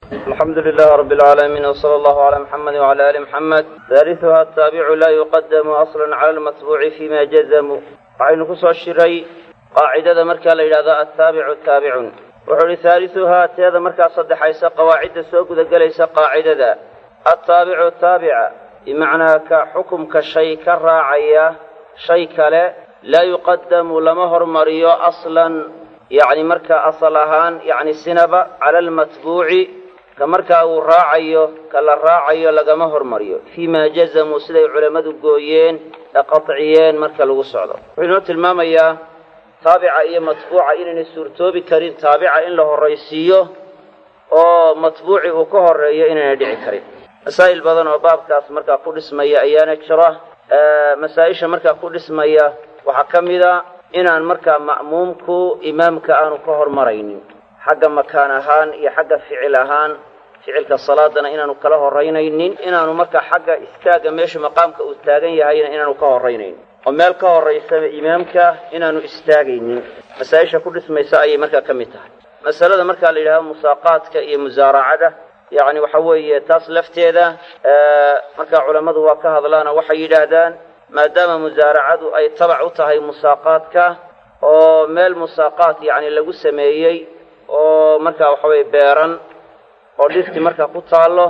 alxamdu lilahi rabi alcaalamiin wsala allahu calaa muxamedi wcala ali muxamed haaliuha ataabicu laa yuqadamu aslan cala almatbuuci fima jazamu waxaynu ku soo shiray qaacidada markaa la yidhahdo attaabicu taabicun wuxuu ihi haaliuhaa teeda markaa saddexaysa qawaacidda soo gudagelaysa qaacidada attaabicu taabica bimacnaa ka xukumka shay ka raacaya shay kale laa yuqadamu lama hormariyo aslan yacni markaa asal ahaan yacni sinaba cala almatbuuci ka markaa uu raacayo ka la raacayo lagama hormariyo fii ma jazamuu siday culammadu gooyeen ee qatciyeen marka lagu socdo wuxuu inoo tilmaamayaa taabica iyo matbuuca inaynay suurtoobi karin taabica in la horraysiiyo oo matbuuci uu ka horreeyo inaynay dhici karin masaa'il badan oo baabkaas markaa ku dhismaya ayaana jira masaa-isha markaa ku dhismaya waxaa ka mida inaan markaa ma'muumku imaamka aanu ka hormaraynin xagga makaan ahaan iyo xagga ficil ahaan ficilka salaadana inaanu kala horaynaynin inaanu markaa xagga istaagga meesha maqaamka uu taagan yahayna inaanu ka horraynayn oo meel ka horraysaba imaamka inaanu istaagaynin masaa-isha ku dhismaysa ayay markaa ka mid tahay masalada markaa la yidhahdo musaaqaadka iyo musaaracada yacni waxa weeye taas lafteeda markaa culammadu waa ka hadlaana waxay yidhaahdaan maadaama musaaracadu ay tabac u tahay musaaqaadka oo meel musaaqaad yacni lagu sameeyey oo markaa waxa weye beeran oo dhirti markaa ku taallo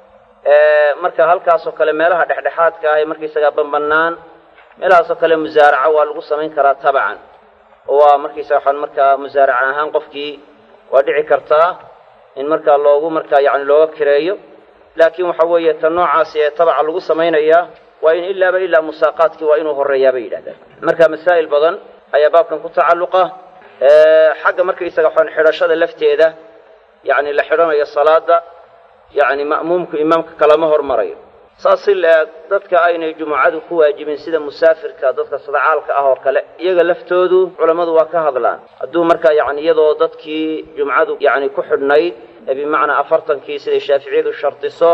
marka halkaasoo kale meelaha dhexdhexaadka ah ee markaysagaa banbannaan meelahaasoo kale musaaraca waa lagu samayn karaa tabacan oo waa markaysaga waxaan markaa musaaraca ahaan qofkii waa dhici kartaa in markaa loogu markaa yacni looga kireeyo laakiin waxa weeye ta noocaasi ee tabaca lagu samaynayaa waa in ilaaba ilaa musaaqaadkii waa inuu horreeyaa bay yidhahdaan marka masaa'il badan ayaa baabkan ku tacalluqa xagga markaysaga waxaan xidhashada lafteeda yacni la xidhanayo salaada yacni ma'muumku imaamka kalama hormarayo saas si la-eg dadka aynay jumucadu ku waajibin sida musaafirka dadka sadacaalka ah oo kale iyaga laftoodu culammadu waa ka hadlaan hadduu markaa yacni iyadoo dadkii jumcadu yacni ku xidhnayd ee bimacnaa afartankii siday shaaficiyadu shardiso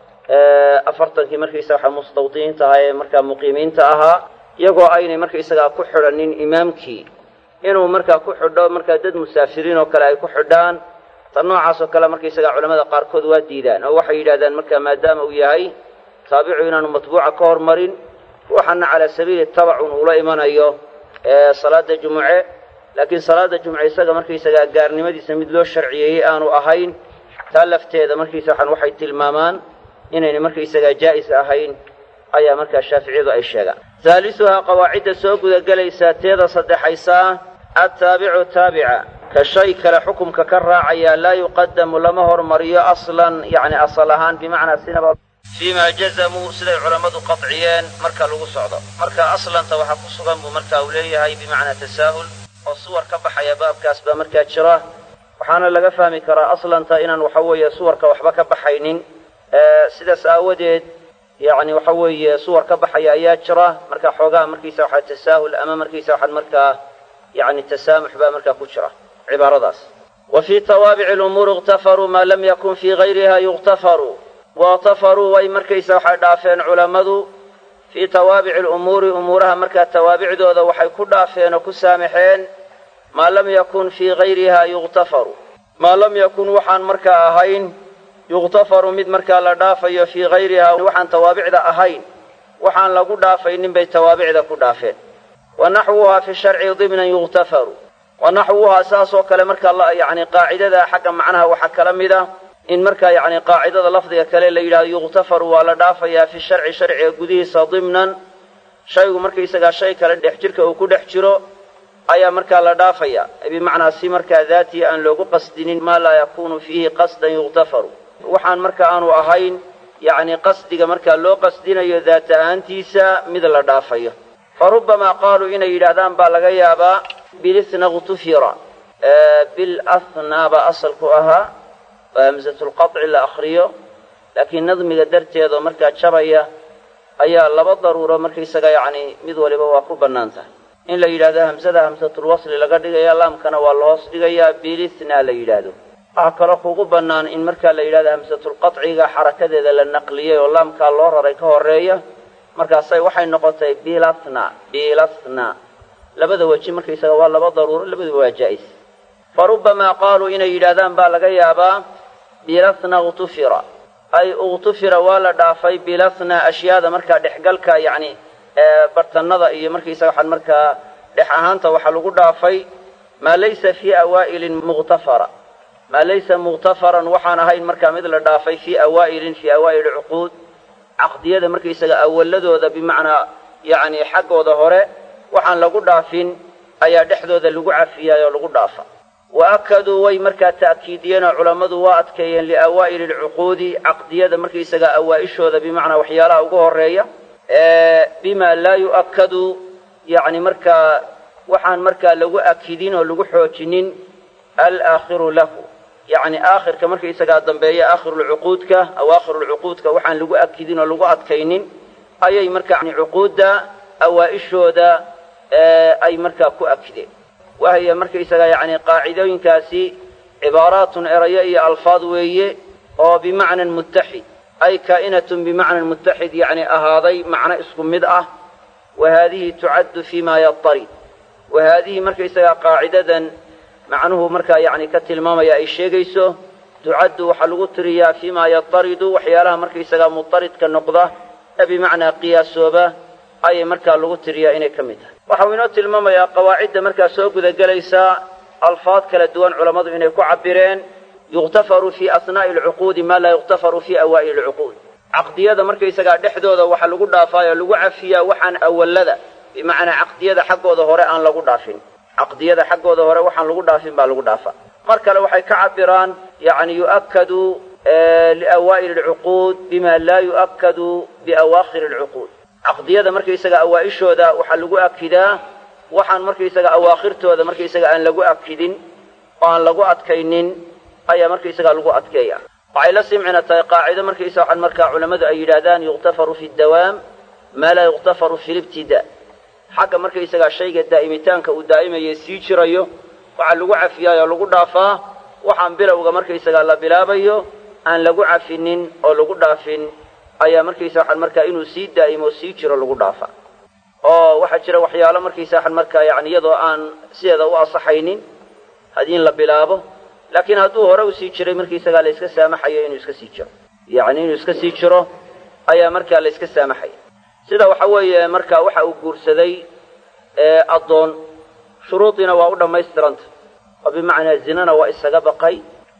afartankii markaysaga waxa mustawdiniinta ahaa ee markaa muqiimiinta ahaa iyagoo aynay markaysagaa ku xidhanin imaamkii inuu markaa ku xidho markaa dad musaafiriin oo kale ay ku xidhaan ta noocaas oo kale markaysagaa culamada qaarkood waa diidaan oo waxay yidhahdaan markaa maadaama uu yahay taabicu inaanu matbuuca ka hormarin ruuxana calaa sabiili tabacun uula imanayo salaada jumuce laakiin salaada jumce isaga markaysagaa gaarnimadiisa mid loo sharciyeeyey aanu ahayn taa lafteeda markaysa waxaan waxay tilmaamaan inaynay markaysagaa jaa'is ahayn ayaa markaa shaaficiyadu ay sheegaan haalisuhaa qawaacidda soo gudagelaysaa teeda saddexaysaa attaabicu taabica ka shay kale xukumka ka raacaya laa yuqadamu lama hormariyo aslan yacni asal ahaan bimacnaa sinaba fiima jazamuu siday culammadu qadciyeen marka lagu socdo marka aslanta waxaa ku sugan buu marka uu leeyahay bimacnaa tasaahul oo suwar ka baxaya baabkaas baa markaa jira waxaana laga fahmi karaa aslanta inaan waxa weeye suwarka waxba ka baxaynin sidaas aawadeed yacni waxa weeye suwar ka baxaya ayaa jira marka xoogaha markiisa waxaa tasaahul ama markiisa waxaad markaa yacni tasaamux baa markaa ku jira cibaaradaas wa fii tawaabici lumuuri ikhtafaruu maa lam yakun fii gayriha yukhtafaruu wakhtafaruu way markaysa waxay dhaafeen culammadu fii tawaabici lumuuri umuuraha markaa tawaabicdooda waxay ku dhaafeen oo ku saamaxeen maa lam yakun fii gayriha yukhtafaru maa lam yakun waxaan markaa ahayn yukhtafaru mid markaa la dhaafayo fii gayriha waxaan tawaabicda ahayn waxaan lagu dhaafaynin bay tawaabicda ku dhaafeen wa naxwuhaa fi sharci dimnan yukhtafaru wa naxwuhaa saasoo kale markaa yacni qaacidada xagga macnaha waxaa kala mid a in markaa yacni qaacidada lafdiga kale la yidhahdo yukhtafaru waa la dhaafayaa fi sharci sharciga gudihiisa dimnan shaygu markaysagaa shay kale dhex jirka uu ku dhex jiro ayaa markaa la dhaafaya bimacnaa si markaa daatiya aan loogu qasdinin maa laa yakunu fiihi qasdan yukhtafaru waxaan marka aanu ahayn yacni qasdiga markaa loo qasdinayo daat ahaantiisa mid la dhaafayo fa rubbamaa qaaluu inay yidhaahdaan baa laga yaabaa bilithna ktufira bilahnaa baa asalku ahaa oo hamsatulqaci la akriyo laakiin nadmiga darteedoo markaa jabaya ayaa laba daruuro markaysaga yacni mid waliba waa ku bannaan tahay in la yidhahdo hamsada hamsatulwasli laga dhigaya laamkana waa lahoos dhigayaa bilithna la yidhaahdo waxaa kaloo kugu bannaan in markaa la yidhahdo hamsatulqaciga xarakadeeda la naqliyey oo laamkaa loo raray ka horreeya markaasay waxay noqotay bilathna bilathna labada weji markaysaga waa laba daruuro labaduba waa jaa'is fa rubbamaa qaaluu inay yidhaahdaan baa laga yaabaa bilasna uktufira ay uktufira waa la dhaafay bilasna ashyaada markaa dhexgalka yacni bartanada iyo markaysaga waxaan markaa dhex ahaanta waxaa lagu dhaafay maa laysa fii awaa'ilin muktafara maa laysa mukhtafaran waxaan ahayn markaa mid la dhaafay fii awaa'ilin fii awaa'ili cuquud caqdiyada markaysaga awaladooda bimacnaa yacni xaggooda hore waxaan lagu dhaafin ayaa dhexdooda lagu cafiyaay oo lagu dhaafa wa akaduu way markaa ta'kiidiyeenoo culammadu waa adkeeyeen liawaa'ili alcuquudi caqdiyada markaysaga awaa'ishooda bimacnaa waxyaalaha ugu horreeya bima laa yu'akkadu yacni markaa waxaan markaa lagu akidin oo lagu xoojinin alaakhiru lahu yacni aakhirka markaysagaa dambeeya aakhirulcuquudka awaakhirulcuquudka waxaan lagu akidin oo lagu adkaynin ayay markaa cuquudda awaa'ishooda ay markaa ku akideen wahya markaysagaa yacni qaacidooyinkaasi cibaaraatun erayo iyo alfaad weeye oo bimacnan muttaxid ay kaa'inatun bimacnan muttaxid yacni ahaaday macno isku mid ah wa haadihi tucaddu fii ma yatarid wa haadihi markaysagaa qaacidadan macnuhu markaa yacni ka tilmaamaya ay sheegayso tucaddu waxaa lagu tiriyaa fii ma yataridu waxyaalaha markaysagaa mutaridka noqda ee bimacnaa qiyaasooba ayay markaa lagu tiriyaa inay ka mid tahay waxau inoo tilmaamayaa qawaacidda markaa soo gudagelaysa alfaad kala duwan culammadu inay ku cabireen yukhtafaru fii asnaa'i alcuquudi maa laa yukhtafaru fii awaa'ili alcuquud caqdiyada markaysagaa dhexdooda waxa lagu dhaafaayo lagu cafiyaa waxaan awallada bimacnaa caqdiyada xaggooda hore aan lagu dhaafin caqdiyada xaggooda hore waxaan lagu dhaafin baa lagu dhaafa mar kale waxay ka cabiraan yacni yu'akkadu liawaa'ili alcuquud bima laa yu'akkadu biawaakhiri alcuquud caqdiyada markaysaga awaa'ishooda waxaa lagu akidaa waxaan markaysaga awaakhirtooda markaysaga aan lagu akidin oo aan lagu adkaynin ayaa markaysaga lagu adkeeya waxay la simcina tahay qaacido markaysa waxaan markaa culammadu ay yidhaahdaan yukhtafaru fi dawaam maa laa yukhtafaru fi libtida xagga markaysagaa shayga daa'imitaanka uu daa'imaye sii jirayo waxaa lagu cafiyaay oo lagu dhaafaa waxaan bilowga markaysagaa la bilaabayo aan lagu cafinin oo lagu dhaafin ayaa markaysa waxaan markaa inuu sii daa'imo sii jiro lagu dhaafa oo waxaa jira waxyaalo markaysa waxaan markaa yacni iyadoo aan sideeda u asaxaynin haddii in la bilaabo laakiin hadduu hore usii jiray markaysagaa la yska saamaxayo inuu iska sii jiro yacni inuu iska sii jiro ayaa markaa la yska saamaxaya sida waxa weeye markaa waxa uu guursaday addoon shuruudiina waa u dhammaystiranta oo bimacnaa zinana waa isaga baqay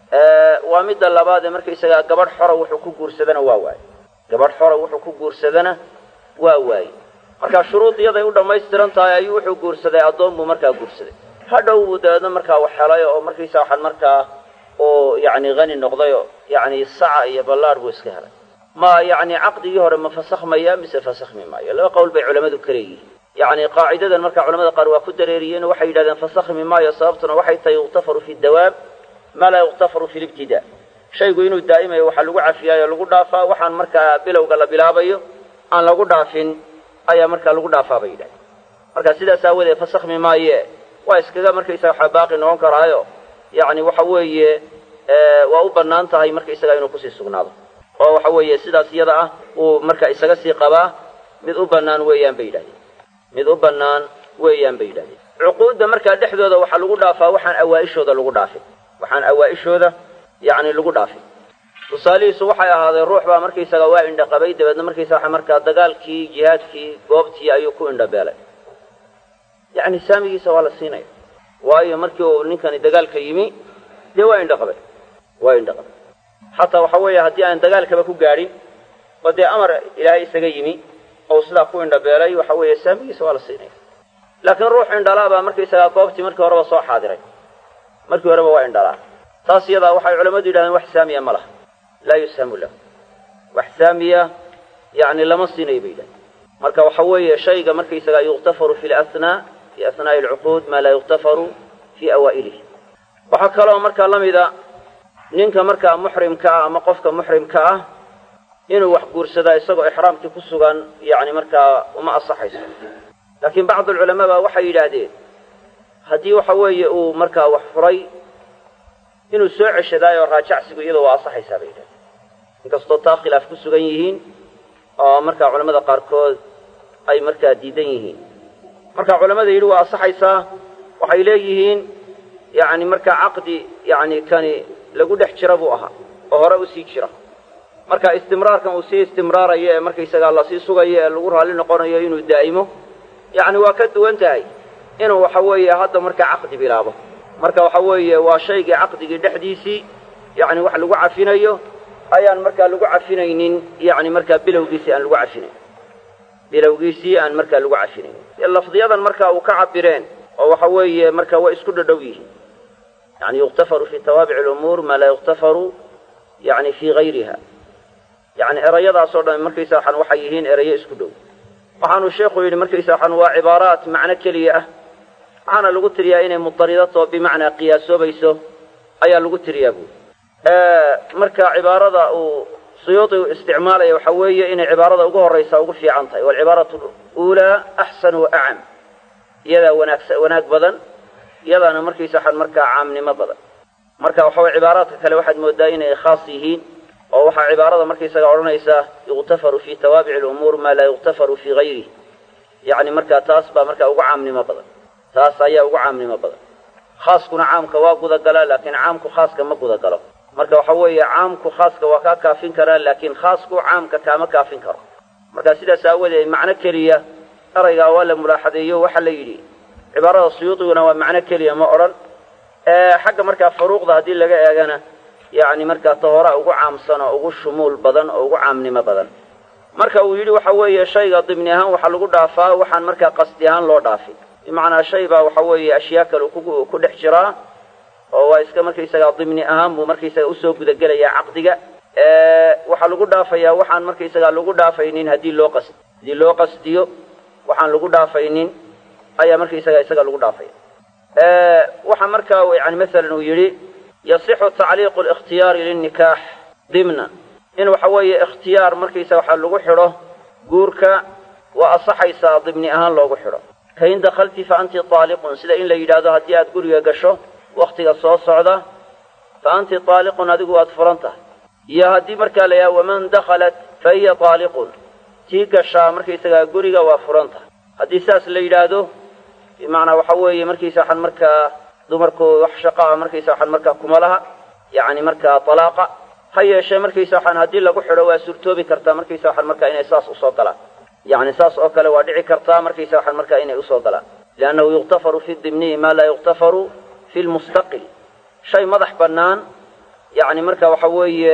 waa midda labaad ee markaysagaa gabadh xora wuxuu ku guursadana waa waaye gabadh xora wuxuu ku guursadana waa waaye markaa shuruud iyaday u dhammaystiran tahay ayuu wuxuu guursaday addoon buu markaa guursaday hadhow buu dabeedna markaa wax helay oo markaysa waxaan markaa uu yacni hani noqdayoo yacni saca iyo ballaadh buu iska helay ma yacni caqdigii hore ma fasakhmaya mise fasakhmi maayo laba qowl bay culammadu ka leeyihiin yacni qaacidadan markaa culamada qaar waa ku dareeriyeen oo waxay yidhahdeen fasakhmi maayo sababtuna waxay tahay yukhtafaru fi dawaab maa laa yukhtafaru fi libtidaa shaygu inuu daa'imayo waxaa lagu cafiyaayo lagu dhaafaa waxaan markaa bilowga la bilaabayo aan lagu dhaafin ayaa markaa lagu dhaafaa bay yidhahdeen marka sidaas aawadeed fasakhmi maaye waa iskaga markaysaga waxaa baaqi noqon karaayo yacni waxa weeye waa u bannaan tahay markaysaga inuu kusii sugnaado oo waxa weeye sidaas iyada ah uu marka isaga sii qabaa mid u bannaan weeyaan bay yidhahdeen mid u bannaan weeyaan bay yidhahdeen cuquudda markaa dhexdooda waxaa lagu dhaafaa waxaan awaa'ishooda lagu dhaafin waxaan awaa'ishooda yacni lagu dhaafin tusaalihiisu waxay ahaadeen ruux baa markaysaga waa indhaqabay dabeedna markaysa waxa markaa dagaalkii jihaadkii goobtii ayuu ku indhabeelay yacni saamigiisa waa la siinaya waayo markii uu ninkani dagaalka yimi dee waa indhaqabay waa indhaqabay xataa waxa weeye haddii aan dagaalkaba ku gaadhin oo dee amar ilaahay isaga yimi oo sidaa ku indhabeelay waxa weeye saamigiisa waa la siinaya laakiin ruux indhalaa baa markaysagaa goobtii markii horeba soo xaadiray markii horeba waa indhalaa taas iyadaa waxay culammadu yidhahdeen wax saamiya ma laha laa yushamu lahu wax saamiya yacni lama siinayo bay yidhahdeen marka waxa weeye shayga markaysagaa yukhtafaru fi lasnaa fi asnaa'i alcuquud maa laa yukhtafaru fii awaa'ilihi waxaa kaloo markaa la mida ninka markaa muxrimka ah ama qofka muxrimka ah inuu wax guursadaa isagoo ixraamkii ku sugan yacni markaa uma asaxayso laakiin bacdu alculamaa baa waxay yidhaahdeen haddii waxa weeye uu markaa wax furay inuu soo ceshadaayo raajacsigu iyadoo waa asaxaysaa bay yidhahdeen inkastoo taa khilaaf ku sugan yihiin oo markaa culamada qaarkood ay markaa diidan yihiin marka culamada yidhi waa asaxaysaa waxay leeyihiin yacni markaa caqdi yacni kani lagu dhex jira buu ahaa oo hore usii jira marka istimraarkan uu sii istimraarayo ee markaysagaa lasii sugayo ee lagu raalli noqonayo inuu daa'imo yacni waa ka duwan tahay inuu waxa weeye hadda markaa caqdi bilaabo marka waxa weeye waa shaygii caqdigii dhexdiisii yacni wax lagu cafinayo ayaan markaa lagu cafinaynin yacni markaa bilowgiisii aan lagu cafinayn bilowgiisii aan markaa lagu cafinaynin lafdiyadan marka uu ka cabireen oo waxa weeye marka way isku dhadhow yihiin yani yuktafaru fi tawaabic alumuur maa laa yuktafaru yani fii gayriha yani erayadaasoo dhan markaysa waxaan waxay yihiin erayo isku dhow waxaanu sheekhu yidhi markaysa waxaan waa cibaaraat macno keliya ah waxaana lagu tiriyaa inay mudaridato bimacnaa qiyaasoobayso ayaa lagu tiriyaa buuri marka cibaarada uu suyuudi u isticmaalaya waxa weeye inay cibaarada ugu horraysa ugu fiican tahay waalcibaaratu uulaa axsan wa acam iyadaa wanaagsa wanaag badan iyadaana markaysa waxaan markaa caamnimo badan marka waxa weye cibaaraadka kale waxaad moodaa inay khaas yihiin oo waxaa cibaarada markaysaga odhanaysaa yuktafaru fi tawaabic alumuur maa laa yuktafaru fii gayrih yacni markaa taas baa markaa ugu caamnimo badan taas ayaa ugu caamnimo badan khaaskuna caamka waa gudagalaa laakiin caamku khaaska ma gudagalo marka waxa weeye caamku khaaska waa kaa kaafin karaa laakiin khaasku caamka kaama kaafin karo marka sidaas aawadeed macno keliya eraygaa waa la mulaaxadeeyo waxaa la yidhi cibaarada suyuudiguna waa macno keliya ma odhan xagga markaa faruuqda haddii laga eegana yacni markaa tahora ugu caamsan oo ugu shumuul badan oo ugu caamnimo badan marka uu yidhi waxa weeye shayga dimni ahaan waxaa lagu dhaafaa waxaan markaa qasdi ahaan loo dhaafin bimacnaa shay baa waxa weeye ashyaa kale ku dhex jiraa oo waa iska markaysagaa dimni ahaan buu markaysaga usoo gudagelayaa caqdiga waxaa lagu dhaafayaa waxaan markaysagaa lagu dhaafaynin haddii loo qas haddii loo qasdiyo waxaan lagu dhaafaynin ayaa markaysaga isaga lagu dhaafaya waxa markaa yani masalan uu yidhi yasixu tacliiqu likhtiyaari linikaax dimnan in waxa weeye ikhtiyaar markaysa waxaa lagu xidho guurka waa asaxaysaa dimni ahaan loogu xidho kain dakhalti fa anti taaliqun sida in la yidhaahdo haddii aad guriga gasho wakhtiga soo socda fa anti taaliqun adigu waad furan tahay iyo haddii markaa la yidhahdo waman dakhalat fa hiya taaliqun tii gashaa markaysagaa guriga waa furan tahay haddii saas la yidhaahdo bimacnaa waxa weeye markaysa waxaan markaa dumarku wax shaqaa markaysa waxaan markaa kumalaha yacni markaa talaaqa ha yeeshee markaysa waxaan haddii lagu xidho waa suurtoobi kartaa markaysa waxaan markaa inay saas usoo galaan yacni saas oo kale waa dhici kartaa markaysa waxaan markaa inay usoo galaan liannahu yuktafaru fi dimniyi maa laa yuktafaru fi lmustaqil shay madax bannaan yacni marka waxa weeye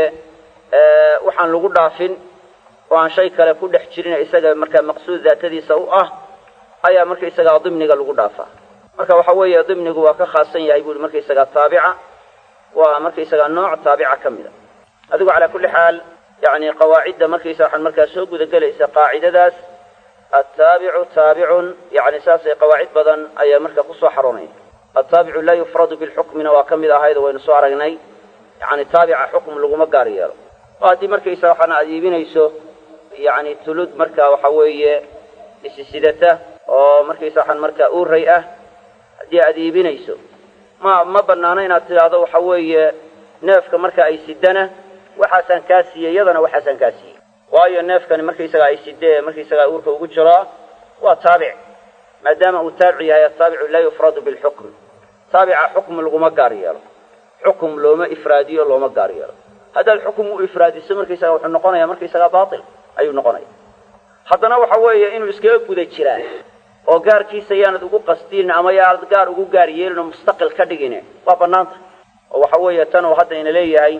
waxaan lagu dhaafin oo aan shay kale ku dhex jirin isaga markaa maqsuud daatadiisa u ah ayaa markaysagaa dimniga lagu dhaafaa marka waxa weeye dimnigu waa ka khaasan yahay buuhi markaysagaa taabica waa markaysagaa nooc taabica ka mid a adigu calaa kulli xaal yacni qawaacidda markaysa waxaan markaa soo gudagelaysa qaacidadaas attaabicu taabicun yacni saasay qawaacid badan ayaa marka kusoo xaroonaya attaabicu laa yufradu bilxukmina waa ka mid ahayd oo waynu soo aragnay yacni taabica xukm laguma gaar yeelo oo haddii markaysa waxaan aad iibinayso yacni tulud marka waxa weeye isisidata oo markaysa waxaan markaa uuray ah haddii aad iibinayso ma ma banaano inaad tidhaahdo waxa weeye neefka marka ay sidana waxaasaan kaa siiyey iyadana waxaasaan kaa siiyey waayo neefkani markaysagaa ay sidee markaysagaa uurka ugu jiraa waa taabic maadaama uu taabic yahay ataabicu laa yufradu bilxukm taabica xukm laguma gaar yeelo xukum looma ifraadiyo looma gaar yeelo haddaad xukum u ifraadiso markaysaga wuxuu noqonayaa markaysagaa baatil ayuu noqonaya haddana waxa weeye inuu iskaga guda jiraa oo gaarkiisa yaanad ugu qasdin ama yaanad gaar ugu gaar yeelin oo mustaqil ka dhigine waa banaanta oo waxa weeye tan uu hadda ina leeyahay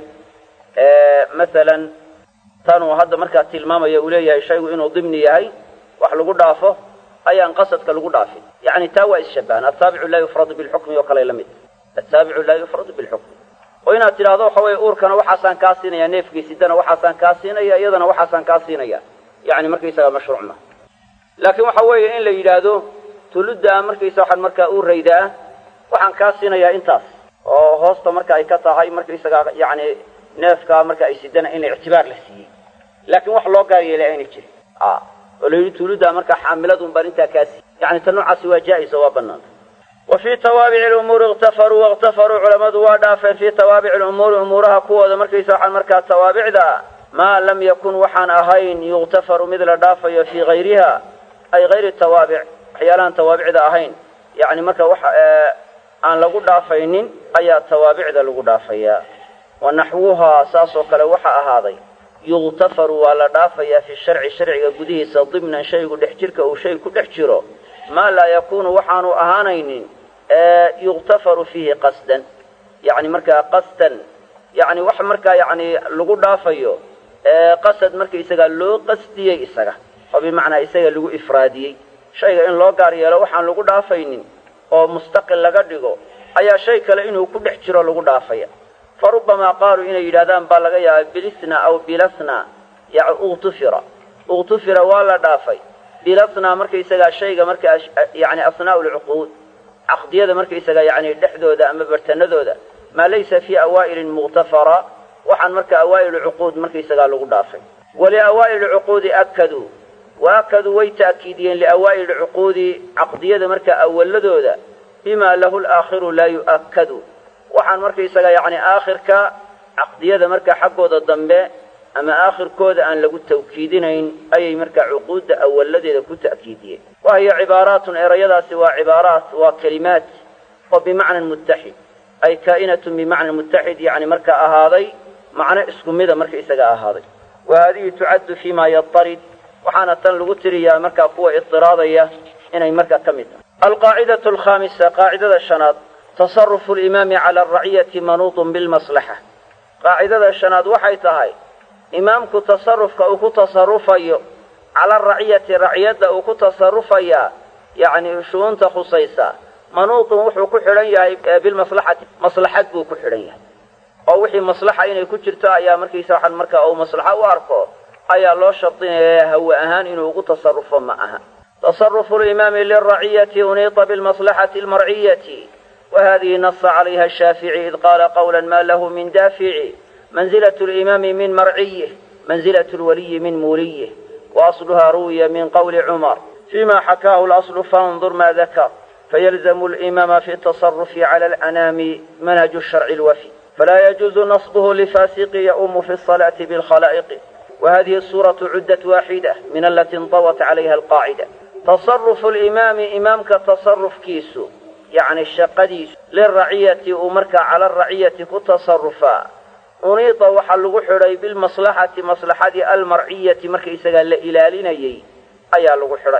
masalan tan uu hadda markaa tilmaamaya uu leeyahay shaygu inuu dimni yahay wax lagu dhaafo ayaan qasadka lagu dhaafin yacni taa waa isshabahan attaabicu laa yufradu bilxukmi oo kale la mid attaabicu laa yufradu bilxukmi oo inaad tidhaahdo waxa weeye uurkana waxaasaan kaa siinaya neefgiisidana waxaasaan kaa siinaya iyadana waxaasaan kaa siinaya yani markaysaga mashruuc ma laakiin waxa weeye in la yidhaahdo tuludda markaysa waxaan markaa uurayda ah waxaan kaa siinayaa intaas oo hoosta marka ay ka tahay markaysaga yani neefkaa marka ay sidana in ictibaar la siiyey laakiin wax loo gaar yeelay ayna jirin oo la yidhi tuludda markaa xaamiladun baan intaa kaa siiyey yani ta noocaasi waa jaa-isa waa banaanta wa fii tawaabici lumuuri iktafaruu waiktafaruu culammadu waa dhaafeen fii tawaabici lumuuri umuuraha kuwooda markaysa waxaan markaa tawaabicda maa lam yakun waxaan ahayn yuktafaru mid la dhaafayo fii hayriha ay hayri tawaabic waxyaalahaan tawaabicda ahayn yani marka wax aan lagu dhaafaynin ayaa tawaabicda lagu dhaafayaa wa naxwuhaa saas oo kale waxaa ahaaday yuktafaru waa la dhaafayaa fi sharci sharciga gudihiisa dimnan shaygu dhex jirka uu shay ku dhex jiro maa laa yakuunu waxaanu ahaanaynin yuktafaru fiihi qasdan yacni markaa qasdan yacni wax markaa yacni lagu dhaafayo qasad markaisagaa loo qasdiyey isaga oo bimacnaa isaga lagu ifraadiyey shayga in loo gaar yeelo waxaan lagu dhaafaynin oo mustaqil laga dhigo ayaa shay kale inuu ku dhex jiro lagu dhaafaya fa rubbamaa qaaluu inay yidhahdaan baa laga yaabaa bilisna aw bilasna ya uktufira uktufira waa la dhaafay bilasna markaisagaa shayga markaa yani asnaa'u lcuquud caqdiyada markaisagaa yani dhexdooda ama bartanadooda maa laysa fii awaa'ilin muktafara waxaan marka awaa'il cuquud markaisagaa lagu dhaafay waliawaa'ili cuquudi akaduu wa akaduu way ta'kiidiyeen liawaa'ili cuquudi caqdiyada markaa awaladooda bima lahu laakhiru laa yu'akkadu waxaan markaisaga yacni aakhirka caqdiyada markaa xaggooda dambe ama aakhirkooda aan lagu tawkiidinayn ayay markaa cuquudda awaladeeda ku ta'kiidiyeen wa hiya cibaaraatun erayadaasi waa cibaaraat waa kelimaat oo bimacnan muttaxid ay kaa'inatun bimacnan muttaxid yacni markaa ahaaday macno isku mida markaisaga ahaaday wa haadihi tucaddu fii ma yatarid waxaana tan lagu tiriyaa markaa kuwa idiraadaya inay markaa ka mid tahay alqaacidatu alkhaamisa qaacidada shanaad tasarufu alimaami cala alraciyati manuudun bilmaslaxa qaacidada shanaad waxay tahay imaamku tasarufka uu ku tasarufayo cala araciyati raciyadda uu ku tasarufayaa yacni shu'uunta khusaysa manuudun wuxuu ku xidhan yahay bilmaslaxati maslaxad buu ku xidhan yahay oo wixii maslaxa inay ku jirto ayaa markiisa waxaan markaa uu maslaxo u arko ayaa loo shardinaya hawe ahaan inuu ugu tasarufo ma aha tasarufu limaami liraciyati uniita bilmaslaxati almarciyati wa hadihi nasa calayha ashaafici id qaala qawla ma lahu min daafici manzilat limaami min marciyih manzilat lwaliyi min muuliyih wa asluha ruwiya min qawli cumar fima xakaahu laslu fandur ma dakar fayalzamu limaama fi tasarufi cala alanaami manhaju sharci lwafi فلا يجوز نصبه لفاسق يؤم في الصلاة بالخلائق وهذه الصورة عدة واحدة من التي انطوت عليها القاعدة تصرف الإمام إمامك تصرف كيسو يعني الشقديس للرعية أمرك على الرعية كتصرفا أنيط وحلق حري بالمصلحة مصلحة المرعية مركز قال إلاليني أي لغو حري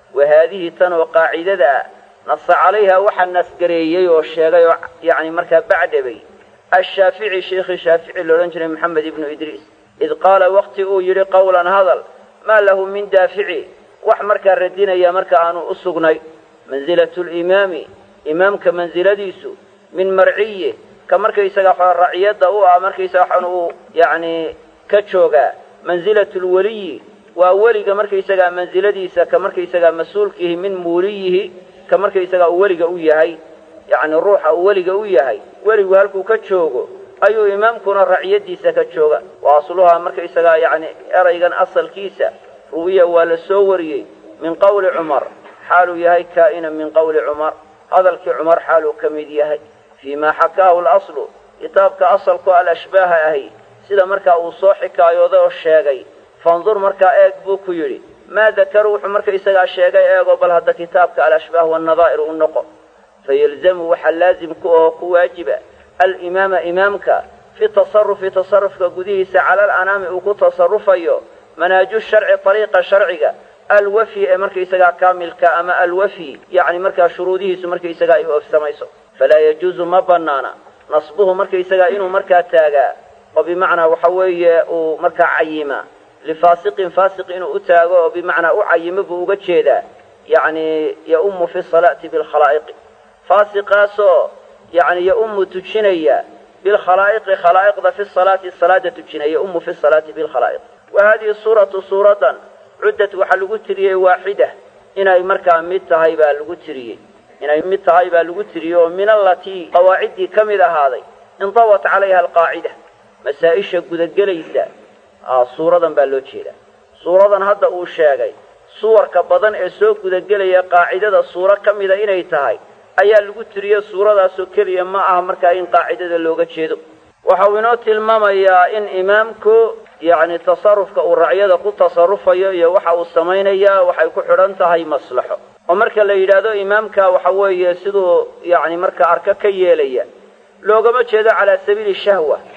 وهذه تنو قاعدة نص عليها وحن نسقريي والشيغي يعني مركب بعد بي الشافعي شيخ الشافعي لورنجري محمد بن إدريس إذ قال وقت أو يري قولا هذا ما له من دافعي wax markaa radinaya marka aanu u sugnay mansilatu limaami imaamka mansiladiisu min marciye ka markaysaga waxa raciyadda u ah markaysaga waxaan uu yacni ka joogaa mansilatu lweliyi waa weliga markaysagaa mansiladiisa ka markaysagaa mas-uulkiihi min muuliyihi ka markaysagaa uu weliga u yahay yacni ruuxa uu weliga u yahay weligu halkuu ka joogo ayuu imaamkuna raciyadiisa ka jooga wa asluhaa markaysagaa yacni eraygan asalkiisa ruwiya waa la soo wariyey min qawli cumar xaaluu yahay kaa'inan min qawli cumar hadalkii cumar xaaluu ka mid yahay fii maa xakaahu laslu kitaabka asalku alashbaaha ahi sida markaa uu soo xikaayooday oo sheegay fandur markaa eeg buu ku yidhi maa dakaru wuxuu marka isagaa sheegay eego bal hadda kitaabka alashbaah wannadaa'ir u noqo fayalzamu waxaa laazim ku oo ku waajiba alimaama imaamka fi tasarufi tasarufka gudihiisa cala alanaami uu ku tasarufayo manhaaju sharci ariiqa sharciga alwafi ee markaysagaa kaamilka ama alwafi yacni markaa shuruudihiisu markaysagaa ay oofsamayso falaa yajuuzu ma banaana nasbuhu markaysagaa inuu markaa taagaa oo bimacnaa waxa weeye uu markaa cayima lifaasiqin faasiq inuu u taago oo bimacnaa u cayimo buu uga jeedaa yacni yaumu fi salaati bilkhalaa'iqi faasiqaasoo yacni yaumu tujinaya bilkhalaa'iqi khalaa'iqda fi salaati salaada tujinaya yaumu fi salaati bilkhalaa'iq wa haadihi suuratu suuradan cuddat waxaa lagu tiriyey waaxida inay markaa mid tahay baa lagu tiriyey inay mid tahay baa lagu tiriyey oo min allatii qawaaciddii ka mid ahaaday indawat calayha alqaacida masaa-isha gudagelaysa suuradan baa loo jeedaa suuradan hadda uu sheegay suwarka badan ee soo gudagelaya qaacidada suuro ka mida inay tahay ayaa lagu tiriye suuradaasoo keliya ma aha markaa in qaacidada looga jeedo waxau inoo tilmaamayaa in imaamku yacni tasarufka uu racyada ku tasarufayo iyo waxa uu samaynayaa waxay ku xidhan tahay maslaxo oo marka la yidhaahdo imaamka waxa weeye siduu yacni marka arka ka yeelaya loogama jeedo calaa sabiili shahwa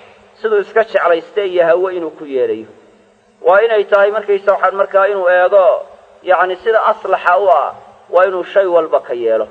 siduu iska jeclaysta iyo hawe inuu ku yeelayo waa inay tahay markaysa waxaan markaa inuu eego yacni sida aslaxa u ah waa inuu shay walba ka yeelo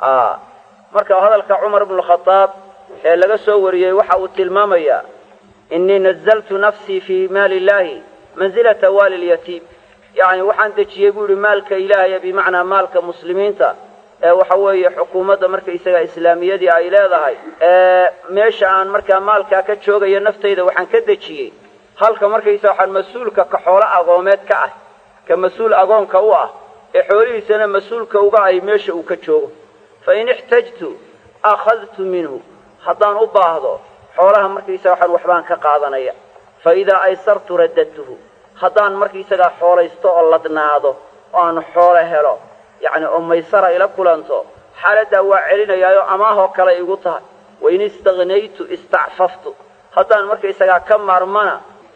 marka hadalka cumar bnu khadaab ee laga soo wariyey waxa uu tilmaamayaa innii nazaltu nafsii fii maali illaahi mansilata waali lyatiim yacni waxaan dejiyey buu yihi maalka ilaahaya bimacnaa maalka muslimiinta ee waxa weeye xukuumadda markaysaga islaamiyadii ay leedahay ee meesha aan markaa maalkaa ka joogayo naftayda waxaan ka dejiyey halka markaysa waxaan mas-uulka ka xoolo agoomeed ka ah ka mas-uul agoonka u ah ee xoolihiisana mas-uulka uga ay meesha uu ka joogo fa in ixtajtu akhadtu minhu haddaan u baahdo xoolaha markaysaga waxaan waxbaan ka qaadanaya fa idaa aysartu raddadtuhu haddaan markaysagaa xoolaysto oo ladnaado oo aan xoolo helo yacni oo maysara ila kulanto xaaladdaa waa celinayaayo amaahoo kale igu tahay wain istaknaytu istacfaftu haddaan markaysagaa ka maarmana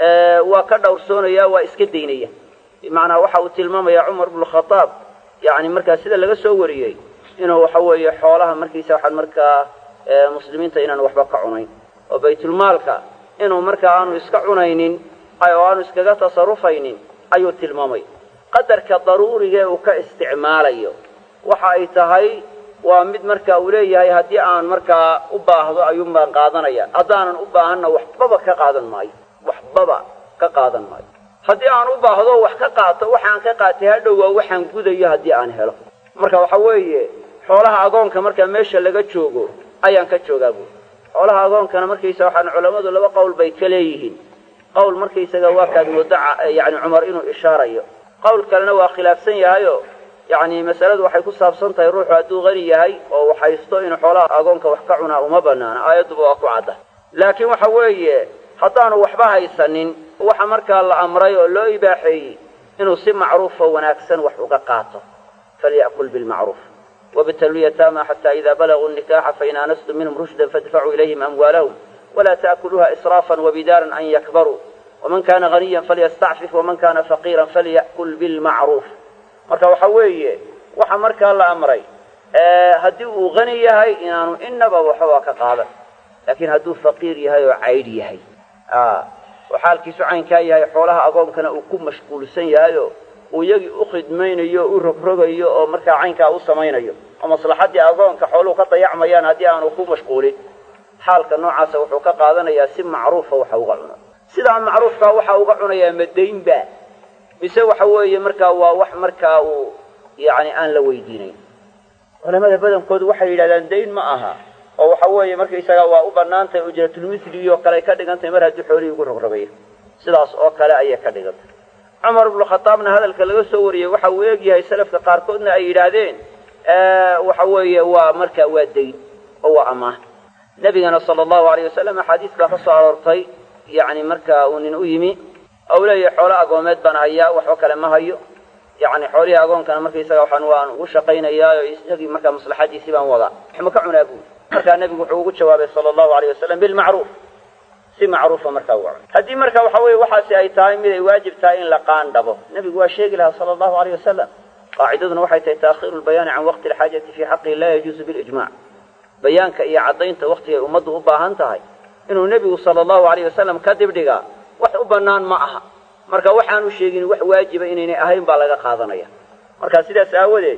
waa ka dhowrsoonaya waa iska daynaya bimacnaa waxa uu tilmaamayaa cumar bnu khadaab yacni markaa sida laga soo wariyey inuu waxa weeye xoolaha markiisa waxaan markaa muslimiinta inaan waxba ka cunayn oo baytulmaalka inuu markaa aanu iska cunaynin oo aanu iskaga tasarufaynin ayuu tilmaamay qadarka daruurigee uu ka isticmaalayo waxa ay tahay waa mid marka uu leeyahay haddii aan markaa u baahdo ayuun baan qaadanaya haddaanan u baahanna waxbaba ka qaadan maayo waxbaba ka qaadan maayo haddii aan u baahdo wax ka qaato waxaan ka qaatay hadhow waa waxaan gudayo haddii aan helo marka waxa weeye xoolaha agoonka markaa meesha laga joogo ayaan ka joogaa buuri xoolaha agoonkana markaysa waxaan culammadu laba qowl bay ka leeyihiin qowl markaysaga waa kaad moodo yani cumar inuu ishaarayo qowl kalena waa khilaafsan yahayo yacni masaladu waxay ku saabsan tahay ruuxu hadduu qani yahay oo waxhaysto inuu xoolaha agoonka wax ka cunaa uma banaana aayadduba waa ku cadda laakiin waxa weeye haddaanu waxba haysanin waxa markaa la amray oo loo ibaaxeeyey inuu si macruufo wanaagsan wax uga qaato falya'kul bilmacruuf wabtalu yataama xataa idaa balaguu nikaxa fain aanastum minhum rushdan faadfacuu ilayhim amwaalahum walaa ta'kuluuha israafan wabidaaran an yakbaruu waman kana haniyan falyastacfif waman kana faqiiran falya'kul bilmacruuf marka waxa weeye waxa markaa la amray haddii uu hani yahay inaanu inaba waxba ka qaadan laakiin hadduu faqiir yahay oo caydh yahay oo xaalkiisu caynkaa yahay xoolaha agoonkana uu ku mashquulsan yahayo uu iyagii u khidmaynayo o u rogrogayo oo markaa caynkaa u samaynayo oo maslaxaddii agoonka xooluhu ka dayacmayaan haddii aanu ku mashquulin xaalka noocaasa wuxuu ka qaadanayaa si macruufa waxa uga cuno sidaa macruufkaa waxa uga cunayaa madaynba mise waxa weeye markaa waa wax markaa uu yacni aan la weydiinayn culamada badankoodu waxay yidhahdaan dayn ma aha oo waxa weeye markaysaga waa u bannaan tahay ujratulmisli oo kale ay ka dhigan tahay mar haddii xoolihii ugu rogrogayo sidaas oo kale ayay ka dhigan tahay cumar ibnu khadaabna hadalka laga soo wariyey waxa uu eegyahay salafka qaarkoodna ay yidhaahdeen waxa weeye waa markaa waa dayn oo waa amaah nebigana sala allahu alayh wasalam axaadiis baa ka soo aroortay yacni markaa uu nin u yimi ou leeyahay xoolo agoomeed baan hayaa waxba kale ma hayo yacni xoolihii agoonkana markaysaga waxaan waan ugu shaqaynayaa oo isagii markaa maslaxadiisii baan wadaa waxma ka cunaa buuri markaa nebigu wuxuu ugu jawaabay sala allahu alayh wasalam bilmacruuf si macruufa markaa uga cun haddii marka waxa weeye waxaasi ay tahay mid ay waajib tahay in la qaandhabo nebigu waa sheegi lahaa sala allahu alayh wasalam qaacidaduna waxay tahay taakhiru lbayaani can waqti alxaajati fii xaqihi laa yajuusu bilijmac bayaanka iyo caddaynta waktigay ummaddu u baahan tahay inuu nebigu sala allahu alayh wasalam ka dibdhigaa wax u bannaan ma aha marka waxaanu sheegin wax waajiba inaynay ahayn baa laga qaadanaya marka sidaas aawadeed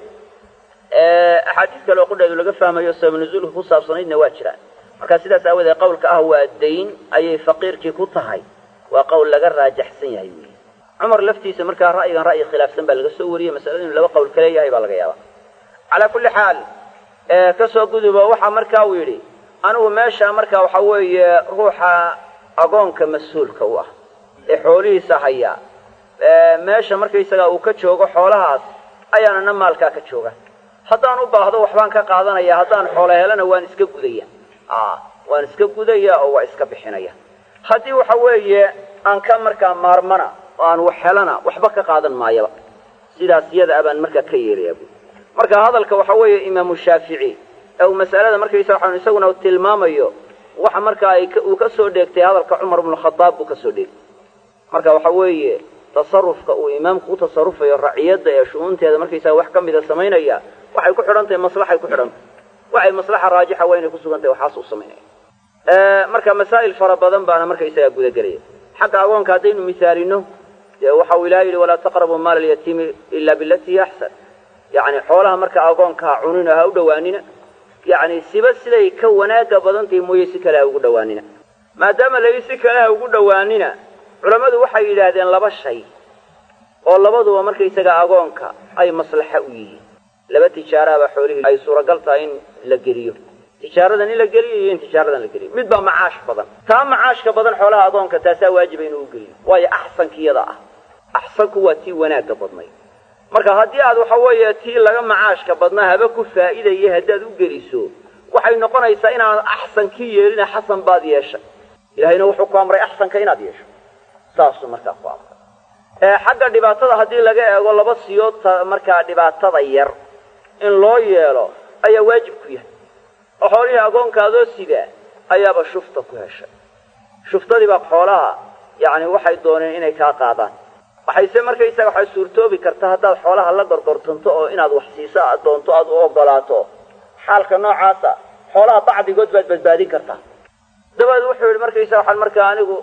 axaadiis kale oo qudheedu laga fahmayo sabab nuzuulka ku saabsanaydna waa jiraan marka sidaas aawadeed qawlka ah waa dayn ayay faqiirkii ku tahay waa qowl laga raajaxsan yahay wey cumar laftiisa markaa ra'yigan ra'yi khilaafsan baa laga soo wariyey masalada inu laba qowl ka leeyahay baa laga yaaba calaa kulli xaal kasoo gudubo waxaa markaa uu yidhi anigu meesha marka waxa weeye ruuxa agoonka mas-uulka u ah ee xoolihiisa hayaa meesha markaysagaa uu ka joogo xoolahaas ayaanana maalkaa ka jooga haddaan u baahdo waxbaan ka qaadanaya haddaan xoolo helana waan iska gudaya waan iska gudaya oo waa iska bixinaya haddii waxa weeye aan ka markaa maarmana oo aan wax helana waxba ka qaadan maayaba sidaas iyada abaan markaa ka yeelaya bu marka hadalka waxa weeye imaamu shaafici ee uu masalada markaysa waxaan isaguna tilmaamayo waxa markaa ay uu ka soo dheegtay hadalka cumar bnu khadaab buu ka soo dheegtay marka waxa weeye tasarufka uu imaamku u tasarufayo raciyadda ee shu-uunteeda markaysaa wax ka mida samaynaya waxay ku xidhan tahay maslaxay ku xidhan tahay waxay maslaxa raajixa waa inay ku sugan tahay waxaas uu samaynaya marka masaa'il fara badan baana markaysagaa gudagelaya xagga agoonka haddaynu misaalino dee waxa uu ilaha yidhi walaa taqrabuu maala alyatiimi ila bilati hiya axsan yacni xoolaha marka agoonka ha cunina ha u dhowaanina yacni siba siday ka wanaaga badantahi mooye si kale ha ugu dhowaanina maadaama layi si kale ha ugu dhowaanina culammadu waxay yidhaahdeen laba shay oo labaduba markaysaga agoonka ay maslaxa u yihiin laba tijaaraaba xoolihii ay suuragal tahay in la geliyo tijaaradan in la geliyo iyo in tijaaradan la geliyo mid baa macaash badan taa macaashka badan xoolaha agoonka taasaa waajiba inuu geliyo waayo axsankiyada ah axsanku waa tii wanaagga badnay marka haddii aad waxa weeye tii laga macaashka badnaa haba ku faa'iidaya haddaad u geliso waxay noqonaysaa inaanad axsankii yeelina xasan baad yeeshay ilahayna wuxuu ku amray axsanka inaad yeesho saasuu markaa ku amray xagga dhibaatada haddii laga eego laba siyood markaa dhibaatada yar in loo yeelo ayaa waajib ku yahay oo xoolihii agoonkaadoo sidaa ayaaba shufta ku heshay shuftadiibaa xoolaha yacni waxay dooneen inay kaa qaadaan waxayse markaysaga waxay suurtoobi karta haddaad xoolaha la gorgortanto oo inaad wax siiso aad doonto aad u ogolaato xaalka noocaasa xoolaha bacdigood baad badbaadin kartaa dabadeed wuxuu yidhi markaysaga waxaan markaa anigu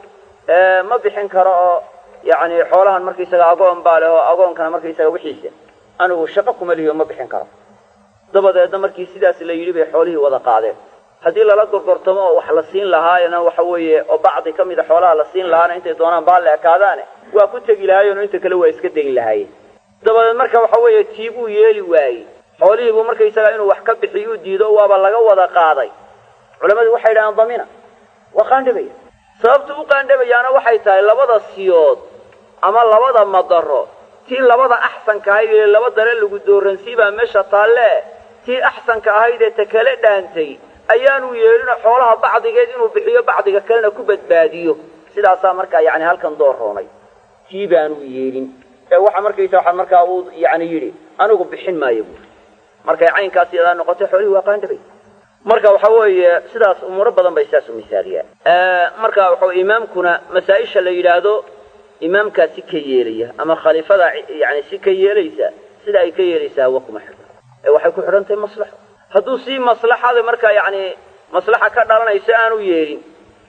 ma bixin karo oo yacni xoolahan markaysaga agoon baa leh oo agoonkana markaysaga wixiisa anigu shaqo kuma lihiyo ma bixin karo dabadeedna markii sidaas la yidhi bay xoolihii wada qaadeen haddii lala gorgortamo oo wax la siin lahaayna waxa weeye oo bacdi ka mida xoolaha la siin lahaana intay doonaan baa la ekaadaane waa ku tegi lahaayeen oo inta kale waa iska degi lahaayeen dabadeed marka waxa weeye tii buu yeeli waayey xoolihiibuu markaysaga inuu wax ka bixiyo u diido waaba laga wada qaaday culammadu waxay yidhahaan damina waa qaandhabaya sababtu u qaandhabayaana waxay tahay labada siyood ama labada madaro tii labada axsanka ahayd ee laba dare lagu dooransiibaa meesha taalle tii axsanka ahayd ee ta kale dhaantay ayaanu yeelino xoolaha bacdigeed inuu bixiyo bacdiga kalena ku badbaadiyo sidaasaa markaa yani halkan doorroonay tii baanu yeelin ee waxa markaysa waxaa markaa uu yani yidhi anigu bixin maayo buuri markay caynkaas yadaa noqotay xoolihii waa qaandhabay marka waxa weeye sidaas umuuro badan bay sidaas u misaaliyaan marka waxa imaamkuna masaa-isha la yidhaahdo imaamkaa si ka yeelaya ama khaliifada yani si ka yeelaysa sida ay ka yeelaysaa hawa kuma xidho ee waxay ku xidhan tahay maslaxo hadduu si maslaxada markaa yani maslaxa ka dhalanayso aanu yeelin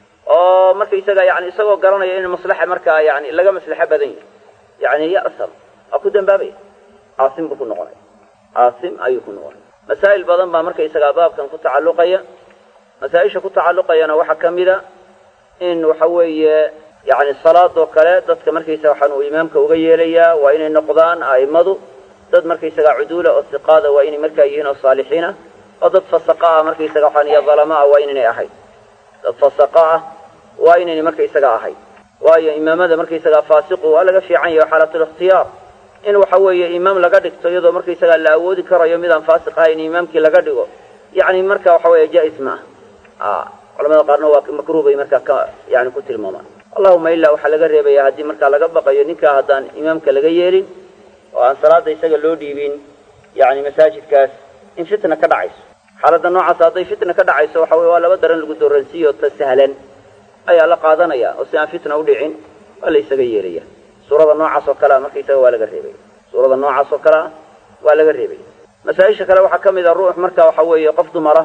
oo markaysaga yani isagoo garanaya in maslaxa markaa yani laga maslaxo badan yahay yani ya'sam waa ku dambaabaya caasim buu ku noqonaya caasim ayuu ku noqonaya masaa'il badan baa markaysagaa baabkan ku tacalluqaya masaa-isha ku tacalluqayana waxaa ka mida in waxa weeye yani salaadoo kale dadka markaysaga waxaan uu imaamka uga yeelayaa waa inay noqdaan a'immadu dad markaysagaa cuduula oo siqaada waa inay markaa yihiin oo saalixiina oo dad fasaqa ah markaysaga waxaan iyo dalama ah waa inaynay ahayd dad fasaqa ah waa inaynay markaysaga ahayd waayo imaamada markaysagaa faasiqu waa laga fiican yahay xaalatul ikhtiyaar in waxa weeye imaam laga dhigto iyadoo markaysagaa la awoodi karayo midaan faasiq ahayn imaamkii laga dhigo yani marka waxa weeye jaa-is ma ah culamada qaarna waa makruh bay markaa ka yani ku tilmaamaan allahuma ilaa waxaa laga reebaya haddii markaa laga baqayo ninkaa haddaan imaamka laga yeelin oo aan salaada isaga loo dhiibin yani masaajidkaas in fitna ka dhacayso xaaladda noocaas hadday fitna ka dhacayso waxa weye waa laba daran lagu dooransiiyo ta sahlan ayaa la qaadanaya oo si aan fitna u dhicin waa la isaga yeelaya suurada noocaas oo kalea markaysaga waa laga reebaya suurada noocaas oo kalea waa laga reebaya masaa-isha kale waxaa ka mid a ruux marka waxa weeye qof dumara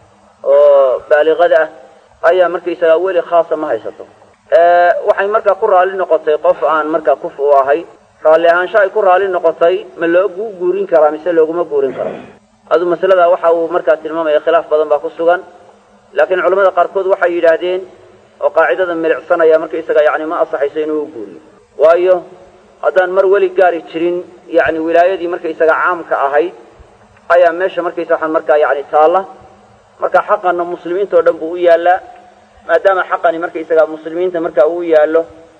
oo baaliqada ah ayaa markaysagaa weli khaasa ma haysato waxay markaa ku raalli noqotay qof aan markaa kuf u ahay raalli ahaansho ay ku raalli noqotay ma loogu guurin karaa mise looguma guurin karo aduu masaladaa waxa uu markaa tilmaamaya khilaaf badan baa ku sugan laakiin culamada qaarkood waxay yidhaahdeen oo qaacidada milicsanaya markaysaga yani ma asaxayso inuu u guuriyo waayo haddaan mar weli gaari jirin yani wilaayadii markaysaga caamka ahayd ayaa meesha markaysa waxaan markaa yani taalla marka xaqana muslimiinta o dhan buu u yaallaa maadaama xaqani markaysaga muslimiinta marka uu yaallo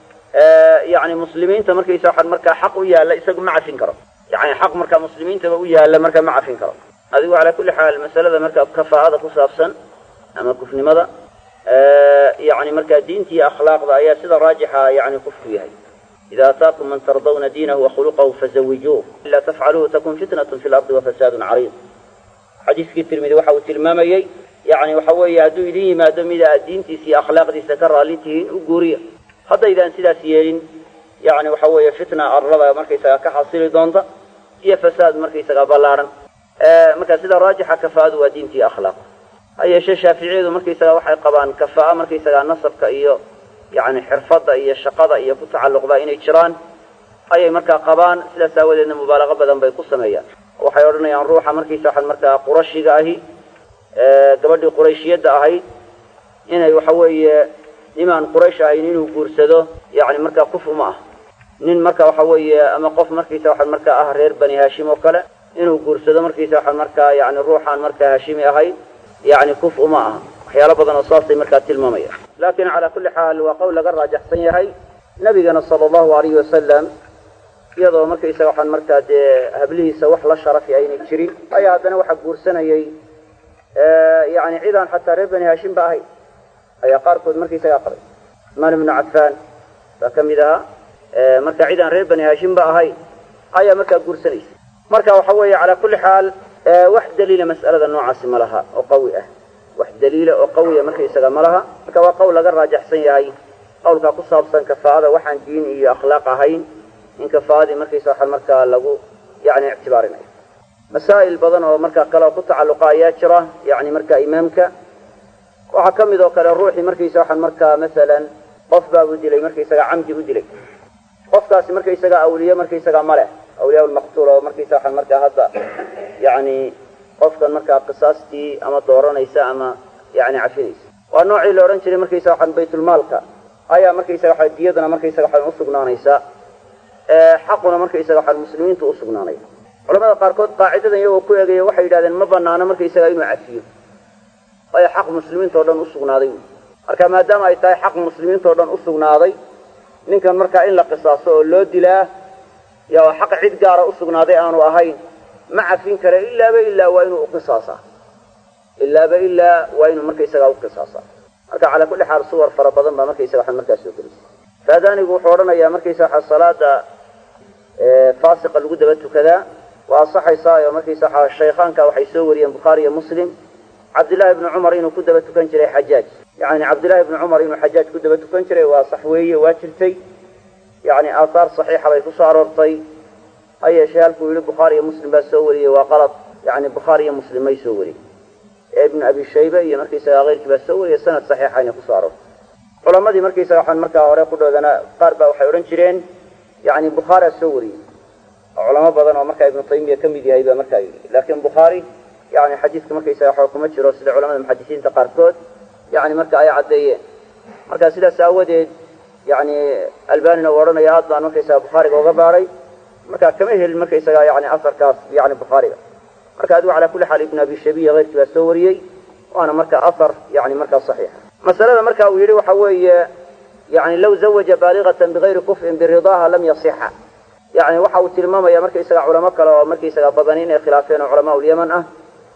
yani muslimiinta markaysa waxaan markaa xaq u yaalla isagu ma cafin karo yani xaq markaa muslimiintaba u yaalla markaa ma cafin karo adigu calaa kulli xaal masalada markaa kafaa'ada ku saabsan ama kufnimada yani markaa diinta iyo akhlaaqda ayaa sida raajixa yani kufku yahay ida ataakum man tardawna diinahu wakhuluqahu fazawijuuh ila tafcaluhu takun fitnatun fi lardi wafasaadun cariid xadiiskii tirmidi waxa uu tilmaamayey yani waxa weeye hadduu idin yimaado mida aad diintiisa iyo akhlaaqdiisa ka raalli tihiin u guuriya haddaydaan sidaas yeelin yani waxa weeye fitna arlada markaysaga ka xasili doonta iyo fasaad markaysaga ballaarhan marka sida raajixa kafaadu waa diinta iyo akhlaaq ha yeeshee shaaficiyadu markaysaga waxay qabaan kafaa'a markaysagaa nasabka iyo yacni xirfadda iyo shaqada iyo ku tacalluqda inay jiraan ayay markaa qabaan sidaas aawadeedna mubaalaqo badan bay ku sameeyaan waxay odhanayaan ruuxa markiisa waxaan markaa qurashiga ahi gabadhii qurayshiyadda ahayd inay waxa weeye nimaan quraysh ahayn inuu guursado yacni markaa kuf uma ah nin marka waxa weeye ama qof markiisa waxaan markaa ah reer bani haashim oo kale inuu guursado markiisa waxaan markaa yani ruuxaan markaa haashimi ahayn yacni kuf uma aha waxyaalo badan oo saasay markaa tilmaamaya laakiin calaa kulli xaal waa qowl laga raajaxsan yahay nabigana sala allahu alayhi wasalam iyadoo markaysaga waxaan markaa dee hablihiisa wax la sharafi aynay jirin ayaa haddana waxaa guursanayay yani cidaan xataa reer bani haashim ba ahayn ayaa qaarkood markaysagaa qabay usmaan ibnu cafaan baa ka mid ahaa marka cidaan reer bani haashim ba ahayn ayaa markaa guursanaysa marka waxa weeye calaa kulli xaal wax daliila mas'alada noocaasi ma laha oo qawi ah wax daliila oo qawiya markaysaga ma laha marka waa qowl laga raajaxsan yahay qawlkaa ku saabsan kafaa'ada waxaan diin iyo akhlaaq ahayn in kafaa'adii markaysa waxaa markaa lagu yani ictibaarinayo masaa'il badan oo markaa kale oo ku tacalluqa ayaa jira yani marka imaamka waxaa ka mid oo kale ruuxii markaysa waxaan markaa masalan qof baabuu dilay markaysaga camdi u dilay qofkaasi markaysaga awliye markaysaga ma leh awliyaa lmaqtuul oo markaysa waxaan markaa hadda yani qofkan markaa qisaastii ama dooranaysa ama yani cafinaysa waa noocii la odhan jiray markaysa waxaan baytulmaalka ayaa markaysaga waxa diyadana markaysaga waxaan usugnaanaysaa xaquna markaysaga waxaan muslimiintu usugnaanaya culamada qaarkood qaacidadan iyagoo ku eegaya waxay yidhahdeen ma banaano markaysaga inuu cafiyo waayo xaq muslimiinta o dhan usugnaaday marka maadaama ay tahay xaq muslimiinta o dhan usugnaaday ninkan markaa in la qisaaso oo loo dilaa yaa xaq cid gaara usugnaaday aanu ahayn ma cafin kare ilaaba ilaa waa inuu uqisaasaa ilaaba ilaa waa inuu markaysagaa uqisaasaa marka calaa kulli xaal suwar fara badan baa markaysaga waxaan markaa soo gelisay faadaanigu wuxuu odhanayaa markaysa waxaa salaada faasiqa lagu daba tukadaa waa asaxaysaa oo markaysa waxaa shaykhaanka waxay soo wariyeen bukhaari iyo muslim cabdillahi ibni cumar inuu ku daba tukan jiray xajaaj yani cabdillahi ibni cumar inuu xajaaj ku daba tukan jiray waa sax weeye waa jirtay yani aathaar saxiixa bay kusoo aroortay ha yeeshee halkuu yihi bukhaari iyo muslim baa soo wariyey waa qalad yani bukhaari iyo muslim may soo wariyey ee ibnu abi shayba iyo markaysaga keyrkii baa soo wariyey sanad saxiixa inay kusoo aroortay culamadii markaysaga waxaan markaa hore ku dhoodana qaar baa waxay odhan jireen yani bukhaari a soo wariyey oo culamo badan oo markaa ibnu taymiya ka mid yahay baa markaa yidhi laakiin bukhaari yani xadiiska markaysaga waxba kuma jiro sida culamada muxadisiinta qaarkood yani marka ay caddeeyeen marka sidaas aawadeed yani albanina uu odhanaya aad baan markaysaga bukhaariga uga baaray marka kama helin markaysaga yani asarkaas yani bukhaariga marka adigu calaa kulli xaal ibnu abi shabiya keyrkii baa soo wariyey waana marka asar yani markaa saxiixa masalada marka uu yidhi waxa weeye yani law zawaja baaligatan bigayri kuf'in biridaaha lam yasixa yani waxa uu tilmaamaya markaysaga culamo kale oo markaysaga badan inay khilaafeen oo culamaa ulyaman ah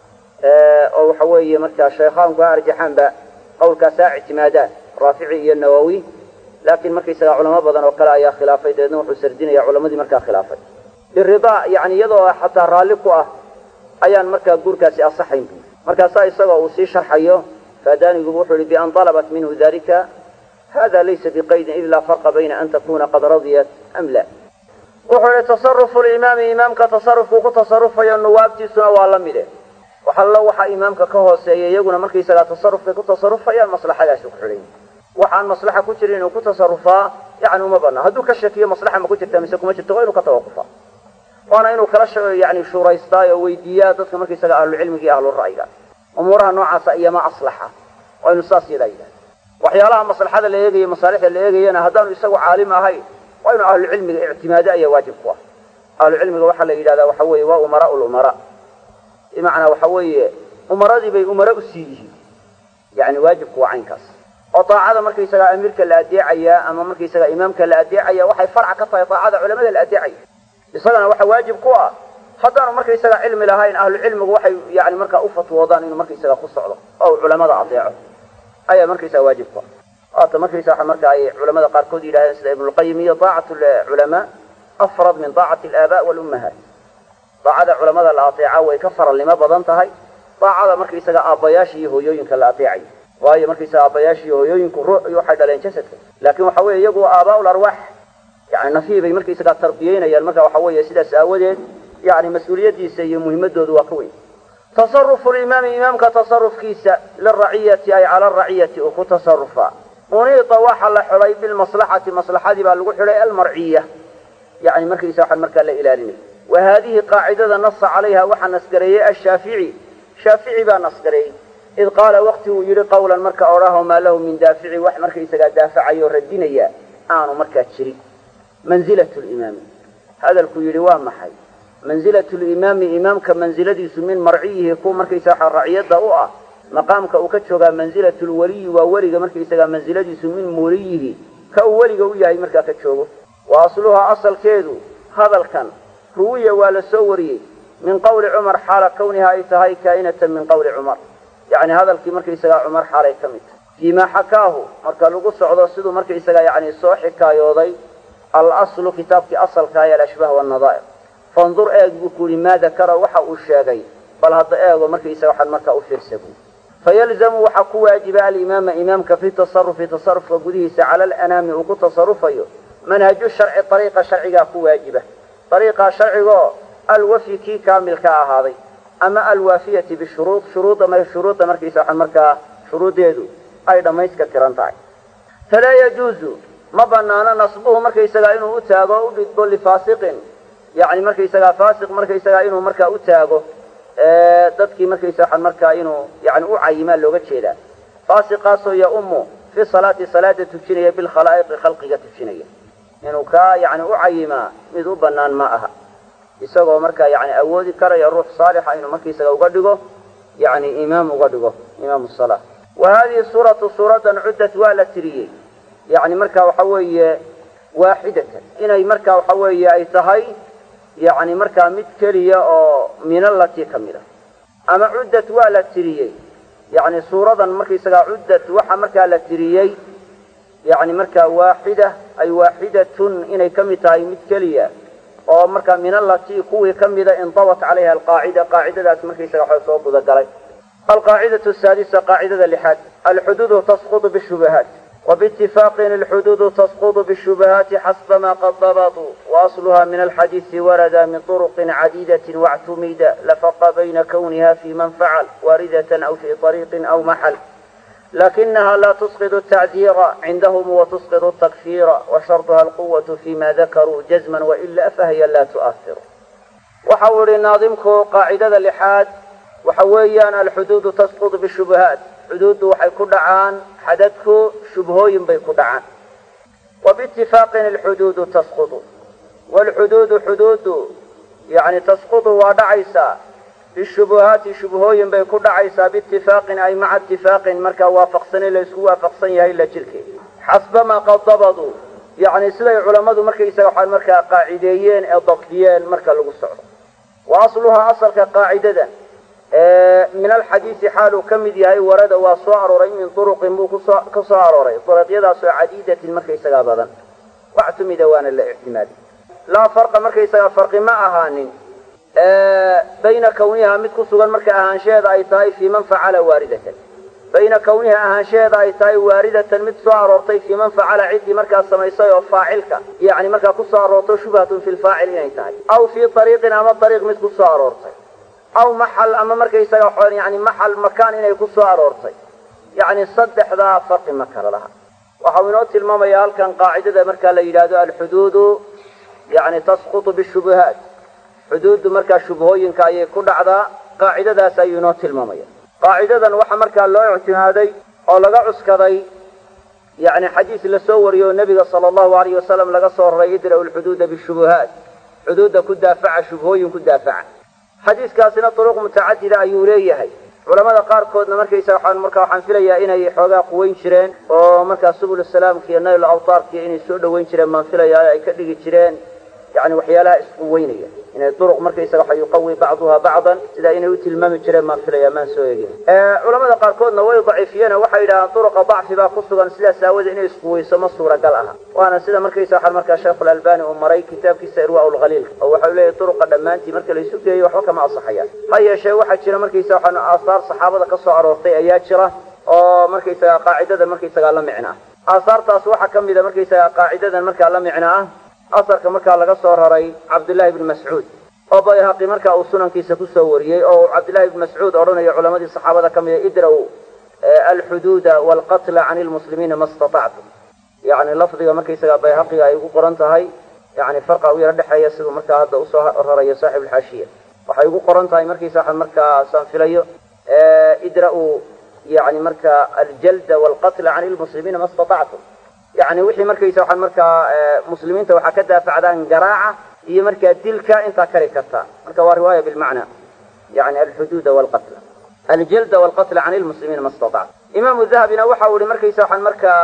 oo waxa weeye markaa shaykhaanku ha arjaxaanba qawlkaasaa ictimaadaan raafici iyo nawowi laakiin markaysaga culamo badan oo kale ayaa khilaafay dabeedna wuxuu sardinaya culamadii markaa khilaafay biridaa yani iyadoo xataa raalli ku ah ayaan markaa guurkaasi asaxayn bu markaasaa isagoo uu sii sharxayo faadaanigubu wuxuu yihi bian dalabat minhu dalika hada laysa biqaydin id laa farqa bayna an takuna qad radiyat am la wuxuu yihi tasarufu limaami imaamka tasarufkuu ku tasarufayo nuwaabtiisuna waa la mide waxallo waxaa imaamka ka hooseeya iyaguna markaysagaa tasarufkay ku tasarufayaan maslaxadaasi ku xidhan waxaan maslaxa ku jirin inuu ku tasarufaa yani uma banaa hadduu ka shakiyo maslaxa ma ku jirta mise kuma jirto waa inuu ka tawaqufaa waana inuu kala yani shuuraystaa oo weydiiyaa dadka markaysaga ahlucilmiga iyo ahlura'yiga umuuraha noocaasa iyama aslaxa waa inu saas yadaa yidhahda waxyaalaha maslaxada la eegayo masaalixda la eegayana haddaanu isagu caalim ahayn waa inuu ahlucilmiga ictimaado ayaa waajib ku ah ahlucilmiga waxaa la yidhahdaa waxa weeye waa umaraa lumara bimacnaa waxa weeye umaradii bay umara usii yihiin yani waajibku waa caynkaas oo daacada markaysagaa amiirka la adeecayaa ama markaysagaa imaamka la adeecaya waxay farca ka tahay daacada culamada la adeecaya isagana waxa waajib ku ah haddaanu markaysaga cilmi lahayn ahlu cilmigu waxay yani markaa ufatwoodaan inuu markaysaga ku socdo oo culamada adeeco ayaa markaysaga waajib ku ah waata markaysa waa marka ay culamada qaarkood yidhahdeen sida ibnulqayim iyo daacat culamaa afrad min daacati alaaba walummahaat daacada culamada la adeeca way ka faralnimo badan tahay daacada markaysaga aabbayaasha iyo hooyooyinka la adeecayo waayo markaysaga aabbayaasha iyo hooyooyinku ruux waxay dhaleen jasadka laakin waxa weeye iyagu aabaa larwaax yani nafihii bay markaysagaa tarbiyeynayaan marka waxa weeye sidaas aawadeed yani mas-uuliyaddiisa iyo muhimadoodu waa ka weyn tasarufu limaami imaamka tasarufkiisa liraciyati ay cala araciyati uu ku tasarufaa uniita waxa la xidhay bilmaslaxati maslaxadii baa lagu xidhay almarciya yani markaysa waxaan markaa la ilaalinay wa haadihi qaacidada nasa calayha waxaa nasgareeyey ashaafici shaafici baa nasgareeyey id qaala waqti uu yidhi qawlan marka odhaho maa lahu min daafici wax markaysagaa daafacayo radinaya aanu markaa jirin manzilat limaami hadalkuu yidhi waa maxay manzilat limaami imaamka mansiladiisu min marciyihi kuwa markaysa waxa raciyadda u ah maqaamka uu ka joogaa manzilat lwaliyi waa weliga markaysagaa mansiladiisu min muliyihi ka uu weliga u yahay markaa ka joogo wa asluhaa asalkeedu hadalkan ruwiya waa la soo wariyey min qawli cumar xaala kawniha ay tahay kaa'inatan min qawli cumar yacni hadalkii markaysagaa cumar xaalay ka mid tahay fiimaa xakaahu marka lagu socdo siduu markaysagaa yani soo xikaayooday alaslu kitaabkii asalka ee alashbaah wannadaa'ir fandur eeg buu ku yihi maa dakara waxa uu sheegay bal hadda eego markaysaga waxaan markaa u fiirsa buu fayalzamu waxaa ku waajiba alimaama imaamka fi tasarufi tasarufka gudihiisa cala alanaami uu ku tasarufayo manhaju sharci ariiqa sharcigaa ku waajiba ariiqaa sharcigoo alwafi kii kaamilka ahaaday ama alwaafiyati bishuruud shuruudda shuruudda markaysa waxaan markaa shuruuddeedu ay dhammayska tiran tahay falaa yajuuzu ma banaano nasbuhu markaysagaa inuu u taago o u dhidbo lifaasiqin yani markaysagaa faasiq markaysagaa inuu markaa u taago dadkii markaysa waxaan markaa inuu yani u cayimaa looga jeedaa faasiqaasoo ya-umu fi salaati salaada tujinaya bilkhalaa'iqi khalqiga tujinaya inuu kaa yani u cayimaa mid u banaan ma aha isagoo markaa yani awoodi karaya ruux saalixa inuu markaysaga uga dhigo yani imaam uga dhigo imaam salaa wa hadihi suuratu suuradan cuddat waa la tiriyey yani marka waxa weeye waaxidatan inay marka waxa weeye ay tahay yani markaa mid keliya oo minalati ka mid a ama cuddat waa la tiriyey yani suuradan markaysagaa cuddat waxa markaa la tiriyey yani markaa waaxida ay waaxidatun inay ka mid tahay mid keliya oo markaa minalati kuwii ka mida indabat calayha alqaacida qaacidadaas markaysaga waxa soo gudagalay alqaacidatu saadisa qaacidada lixaad alxuduudu tasqutu bishubahaat وباتفاق الحدود تسقط بالشبهات حسب ما قد ضبطوا وأصلها من الحديث ورد من طرق عديدة واعتمد لفق بين كونها في من فعل واردة أو في طريق أو محل لكنها لا تسقط التعزير عندهم وتسقط التكفير وشرطها القوة فيما ذكروا جزما وإلا فهي لا تؤثر وحول ناظمك قاعدة اللحاد وحويا الحدود تسقط بالشبهات xuduuddu waxay ku dhacaan xadadku shubhooyin bay ku dhacaan wa biitifaaqin alxuduudu tasqutu waalxuduudu xuduuddu yani tasqutu waa dhacaysaa bishubuhaati shubhooyin bay ku dhacaysaa biitifaaqin ay maca itifaaqin markaa waafaqsani la isku waafaqsan yahay la jirkeed xasbamaa qad dabaduu yani siday culammadu markaysaga waxaan markaa qaacideeyeen ee dabdiyeen marka lagu socdo wa asluhaa asalka qaacidada min alxadiisi xaaluu ka mid yahay warada waa soo arooray min turuqin buu kusoo ka soo arooray duruqyadaasoo cadiidatin markaysagaa badan waxtumida waana la ictimaadi laa farqa markaysagaa farqi ma ahaanin bayna kawniha mid ku sugan marka ahaanshaheeda ay tahay fii man facala waaridatan bayna kawniha ahaanshaheeda ay tahay waaridatan mid soo aroortay fii man facala ciddii markaa samaysay oo faacilka yani markaa ku soo aroorto shubhatun fi lfaacil inay tahay aw fii ariiqin ama ariiq mid ku soo aroortay aw maxal ama markaysaga yani maxal makaan inay ku soo aroortay yani saddexdaa farqi ma kala laha waxau inoo tilmaamaya halkan qaacidada markaa la yidhaahdo alxuduudu yani tasqutu bishubuhaat xuduuddu markaa shubhooyinka ayay ku dhacdaa qaacidadaas ayuu inoo tilmaamaya qaacidadan waxaa markaa loo ictimaaday oo laga cuskaday yani xadiis lasoo wariyo o nebiga sala allahu alayh wasalam laga soo raray idra'u lxuduuda bishubuhaat xuduudda ku daafaca shubhooyin ku daafaca xadiiskaasina duruq mutacadida ayuu leeyahay culamada qaarkoodna markaysa waxaan markaa waxaan filayaa inay xoogaa quweyn jireen oo markaa subul salaamka iyo nayl awtaarkiiyo inay soo dhoweyn jireen baan filayaa ay ka dhigi jireen yani waxyaalaha isquweynaya inay duruq markaysaga waxa yuqawi bacduha bacdan sidaa inay u tilmaami jireen baan filayaa maan soo egin culamada qaarkoodna way daciifiyeen oo waxay yidhahdaan duruqa dacfi baa ku sugan sidaas aawadee inay isquweyso ma suuragal aha waana sida markaysa waxaan markaa sheekhulalbani uu maray kitaabkiisa irwaa lkhaliilka oo waxau leeyahy duruqa dhammaantii marka la isu geeyo waxba kama asaxayaan ha yeeshee waxaa jira markaysa waxaan aasaar saxaabada ka soo aroortay ayaa jira oo markaysaga qaacidada markaysagaa la micna ah aasaartaas waxaa ka mida markaysaga qaacidadan markaa la micna ah asarka markaa laga soo raray cabdullaahi bni mascuud oo bayhaqi marka uu sunankiisa kusoo wariyey oo cabdillahi ibn mascuud odhanayo culamadii saxaabada ka mida idraw alxuduuda waalqatla can lmuslimiina ma statactum yani lafdiga markaysaga bayhaqiga ay ugu qoran tahay yani farqa u yaro dhexeeya siduu markaa hadda usoo rarayo saaxib alxaashiya waxay ugu qoran tahay markaysa markaasaan filayo idra-u yani marka aljalda waalqatla can lmuslimiina ma statactum yani wixii markaysa waxaan markaa muslimiinta waxaa ka daafacdaan garaaca iyo markaa dilka intaa kari kartaa marka waa riwaaya bilmacna yani alxuduuda waalqatla aljalda waalqatla can lmuslimiina ma statactum imaamu dahabina waxa uu ihi markaysa waxaan markaa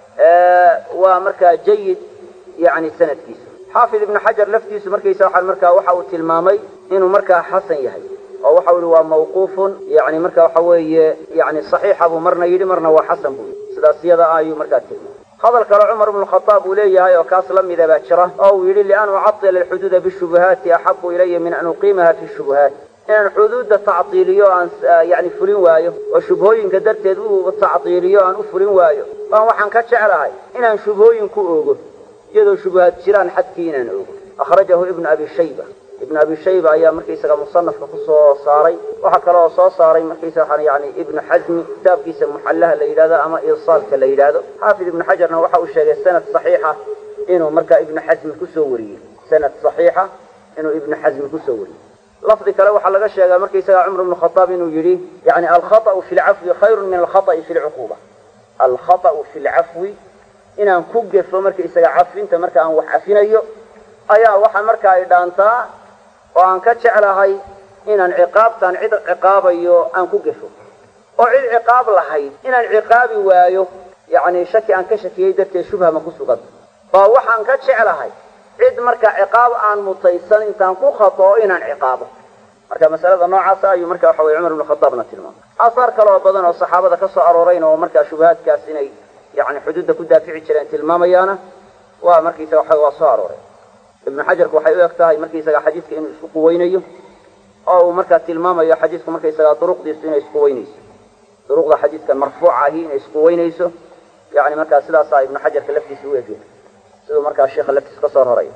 waa markaa jayid yani sanadkiisu xaafid ibnu xajar laftiisu markaysa waxaan markaa waxa uu tilmaamay inuu markaa xasan yahay oo waxa u yihi waa mawquufun yani marka waxa weeye yani saxiixa buu marna yidhi marna waa xasan buu yidhi sidaas iyada ayuu markaa tilmaamay hadal kale cumar ibnu khadaab uu leeyahay oo kaas la mida baa jira oo uu yidhi lian ucatila alxuduuda bishubuhaati axabu ilaya min an uqiimaha fi shubuhaat inaan xuduudda tactiiliyo aan yani fulin waayo oo shubhooyinka darteed u tactiiliyo aan u fulin waayo baan waxaan ka jeclahay inaan shubhooyin ku oogo iyadoo shubuhaad jiraan xadkii inaan oogo akhrajahu ibnu abi shayba ibnu abi shayba ayaa markaysaga musanafka kusoo saaray waxaa kale oo soo saaray markaysaga yani ibnu xasmi kitaabkiisa muxallaha la yidhahdo ama irsaalka la yidhaahdo xaafid ibnu xajarna waxa uu sheegay sanad saxiixa inuu markaa ibnu xasmi kusoo wariyey sanad saxiixa inuu ibnu xasmi kusoo wariyey lafdi kale waxaa laga sheegaa markaysaga cumar ibnu khadaab inuu yidhi yani alkhaطأu fi lcafwi khayru min alkhaطأi fi lcuquba alkhaطأu fi lcafwi inaan ku gefo markaysaga cafinta marka aan wax cafinayo ayaa waxa marka ay dhaantaa oo aan ka jeclahay inaan ciqaabtaan cid ciqaabayo aan ku gefo oo cid ciqaab lahayd inaan ciqaabi waayo yani shaki aan ka shakiyey darteed shubha ma ku sugan oo waxaan ka jeclahay cid marka ciqaab aan mutaysan intaan ku khatoo inaan ciqaabo marka masalada noocaasa ayuu marka waxa weye cumar ibnu khadaabna tilmaamay aasaar kale oo badan oo saxaabada ka soo aroorayna oo markaa shubahaadkaas inay yani xuduudda ku daafici jireen tilmaamayaana waa markaysaga waxa waa soo arooray ibnu xajarku waxay u eg tahay markaysaga xadiidka inuu isku quweynayo oo uu markaa tilmaamayo xadiidku markaysaga duruqdiisu inay isku weynayso duruqda xadiidka marfuuca ahi inay isku weynayso yani markaa sidaasaa ibnu xajarka laftiisa u egya siduu markaa sheikha laftiisa kasoo roray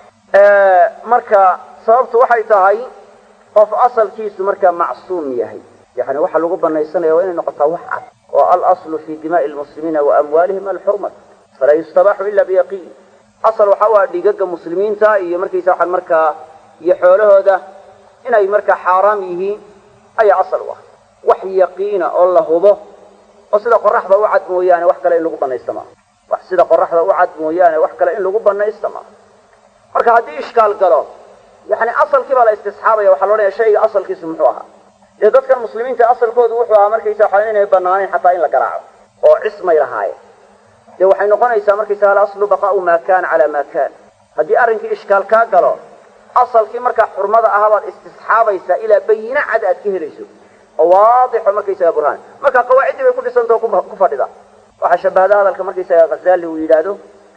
marka sababtu waxay tahay qof asalkiisu markaa macsuum yahay yani waxa lagu banaysanaya waa inay noqotaa wax cad oo alaslu fi dimaai lmuslimiina wa amwaalihim alxurmat falaa yustabaxu ila biyaqiin asal waxa u ah dhiigaga muslimiinta iyo markaysa waxaan markaa iyo xoolahooda inay markaa xaaraam yihiin ayaa asal u ah wax yaqiina oo la hubo oo sida qoraxda u cad mooyaane wax kale in lagu banaysta maaha wax sida qoraxda u cad mooyaane wax kale in lagu banaysta maaha marka haddii ishkaal galo yani asalkii baa la istisxaabaya waxaa loodhanaya shayga asalkiisu muxuu ahaa dee dadkan muslimiinta asalkoodu wuxuu ahaa markaysa waxa inay banaanayn xataa in la garaaco oo cismay lahaayeen dee waxay noqonaysaa markaysa alaslu baqaau maa kana calaa maa kan haddii arrinkii ishkaal kaa galo asalkii markaa xurmada ahaa baad istisxaabaysaa ilaa bayina cad aad ka helayso oo waadixo markaysaga burhaan marka qawaaciddii bay ku dhisantao ku fadhida waxaa shabahda hadalka markaysaga khazali uu yidhaahdo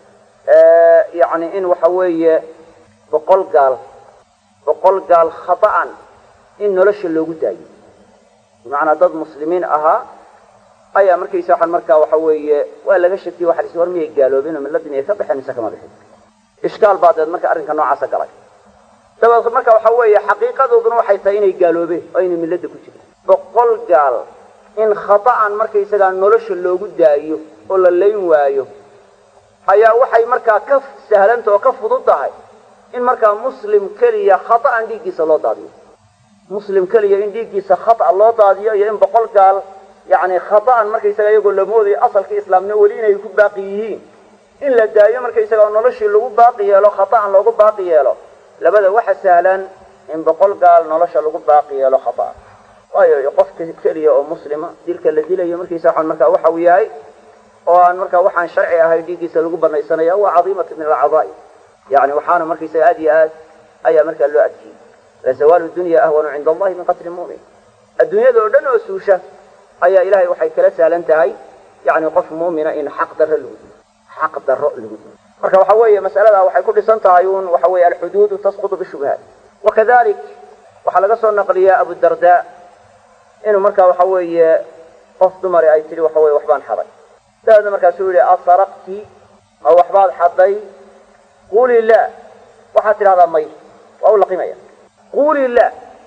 yani in waxa weeye boqol gaal boqol gaal khata'an in nolosha loogu daayo bimacnaa dad muslimiin ahaa ayaa markaysa waxaan markaa waxa weeye waa laga shakiye waxa la war miyay gaaloobeen oo milladii miyay ka baxeen mise kama bixin ishkaal baa deed marka arrinka noocaasa galay dabeed marka waxa weeye xaqiiqadooduna waxay tahay inay gaaloobeen oo inay milladda ku jireen boqol gaal in khata'an markaysagaa nolosha loogu daayo oo la layn waayo ayaa waxay markaa ka sahlanta oo ka fudud tahay in markaa muslim keliya khata'an dhiiggiisa loo daadiyo muslim keliya in dhiiggiisa khata loo daadiyo iyo in boqol gaal yani khata'an markaysaga iyagoo la moodayo asalkii islaamnimo weli inay ku baaqi yihiin in la daayo markaysaga noloshii lagu baaqi yeelo khata'an loogu baaqi yeelo labada waxa sahlan in boqol gaal nolosha lagu baaqi yeelo khata'an waayo qofka keliya oo muslima dilka la dilayo markiisa waxaan markaa waxa uu yahay oo aan markaa waxaan sharci ahay dhiiggiisa lagu banaysanaya waa cadiimatu min alcadaa'ib yani waxaana markaysaga aad iyo aad ayaa markaa loo adkiyey lazawaalu dunya ahwanu cinda allahi min qatli mu'min adduunyada oo dhan oo suusha ayaa ilahay waxay kala sahlan tahay yani qof mu'mina in xaq darro lagu dilo xaq darro lagu dilo marka waxa weeye mas'alada waxay ku dhisan tahay un waxa weeye alxuduudu tasqutu bishubhaat wakadalik waxaa laga soo naqliyaa abudarda inuu markaa waxa weeye qof dumari ay tidhi waxa weye waxbaan xaday dabeedna markaasuu yihi asaraqti ma waxbaad xaday quli la waxaad tidhahdaa may waa u laqimaya quuli la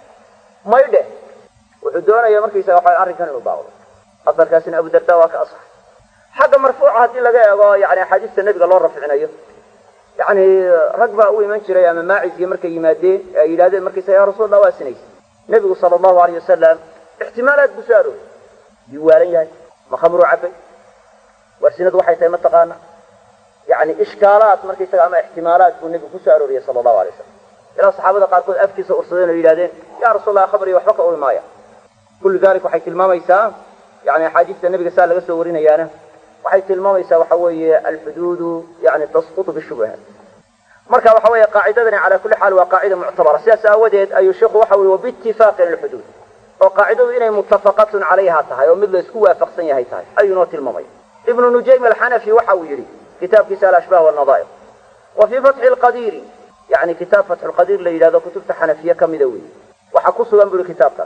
may dheh wuxuu doonaya markaysaga waxa arrinkan inuu baaqdo asarkaasina abu darda waa ka asaxay xagga marfuuca haddii laga eego yani axaadiista nebiga loo rafcinayo yani rag baa u iman jiray ama maaciskii markay yimaadeen ee ay yidhahdeen markaysaga ya rasulallah waa sinaysa nebigu sala allahu alayh wasalam ixtimaalaad buu soo arooriyay yuu waalan yahay ma khamruu cabay waa sinadu waxay tahay mataqaana yani ishkaalaad markaysaga ama ixtimaalaad buu nebigu kusoo arooriyay sala allahu alay wasalam ilaa saxaabada qaarkood afkiisa ursadeen oo yidhahdeen ya rasulallah khamriga waxba ka uri maaya kullu dalik waxay tilmaamaysaa yani axaadiista nebiga saa laga soo warinayaana waxay tilmaamaysaa waxa weeye alxuduudu yani tasqutu bishubuhaat marka waxa weeye qaacidadani cala kulli xaal waa qaacida muctabara sidaas aawadeed ayuu sheikhu waxa ui wabiitifaaqin alxuduud oo qaacidadu inay muttafaqatun calayha tahay oo mid la isku waafaqsan yahay tahay ayuu noo tilmaamaya ibnu nujaym alxanafi waxa uu yidhi kitaabkiisa alashbah walnadaa'ir wa fii fatxi lqadiiri yani kitaab fatxu lqadiir la yidhahdo kutubta xanafiye ka mida weeye waxaa ku sugan bu uhi kitaabkaas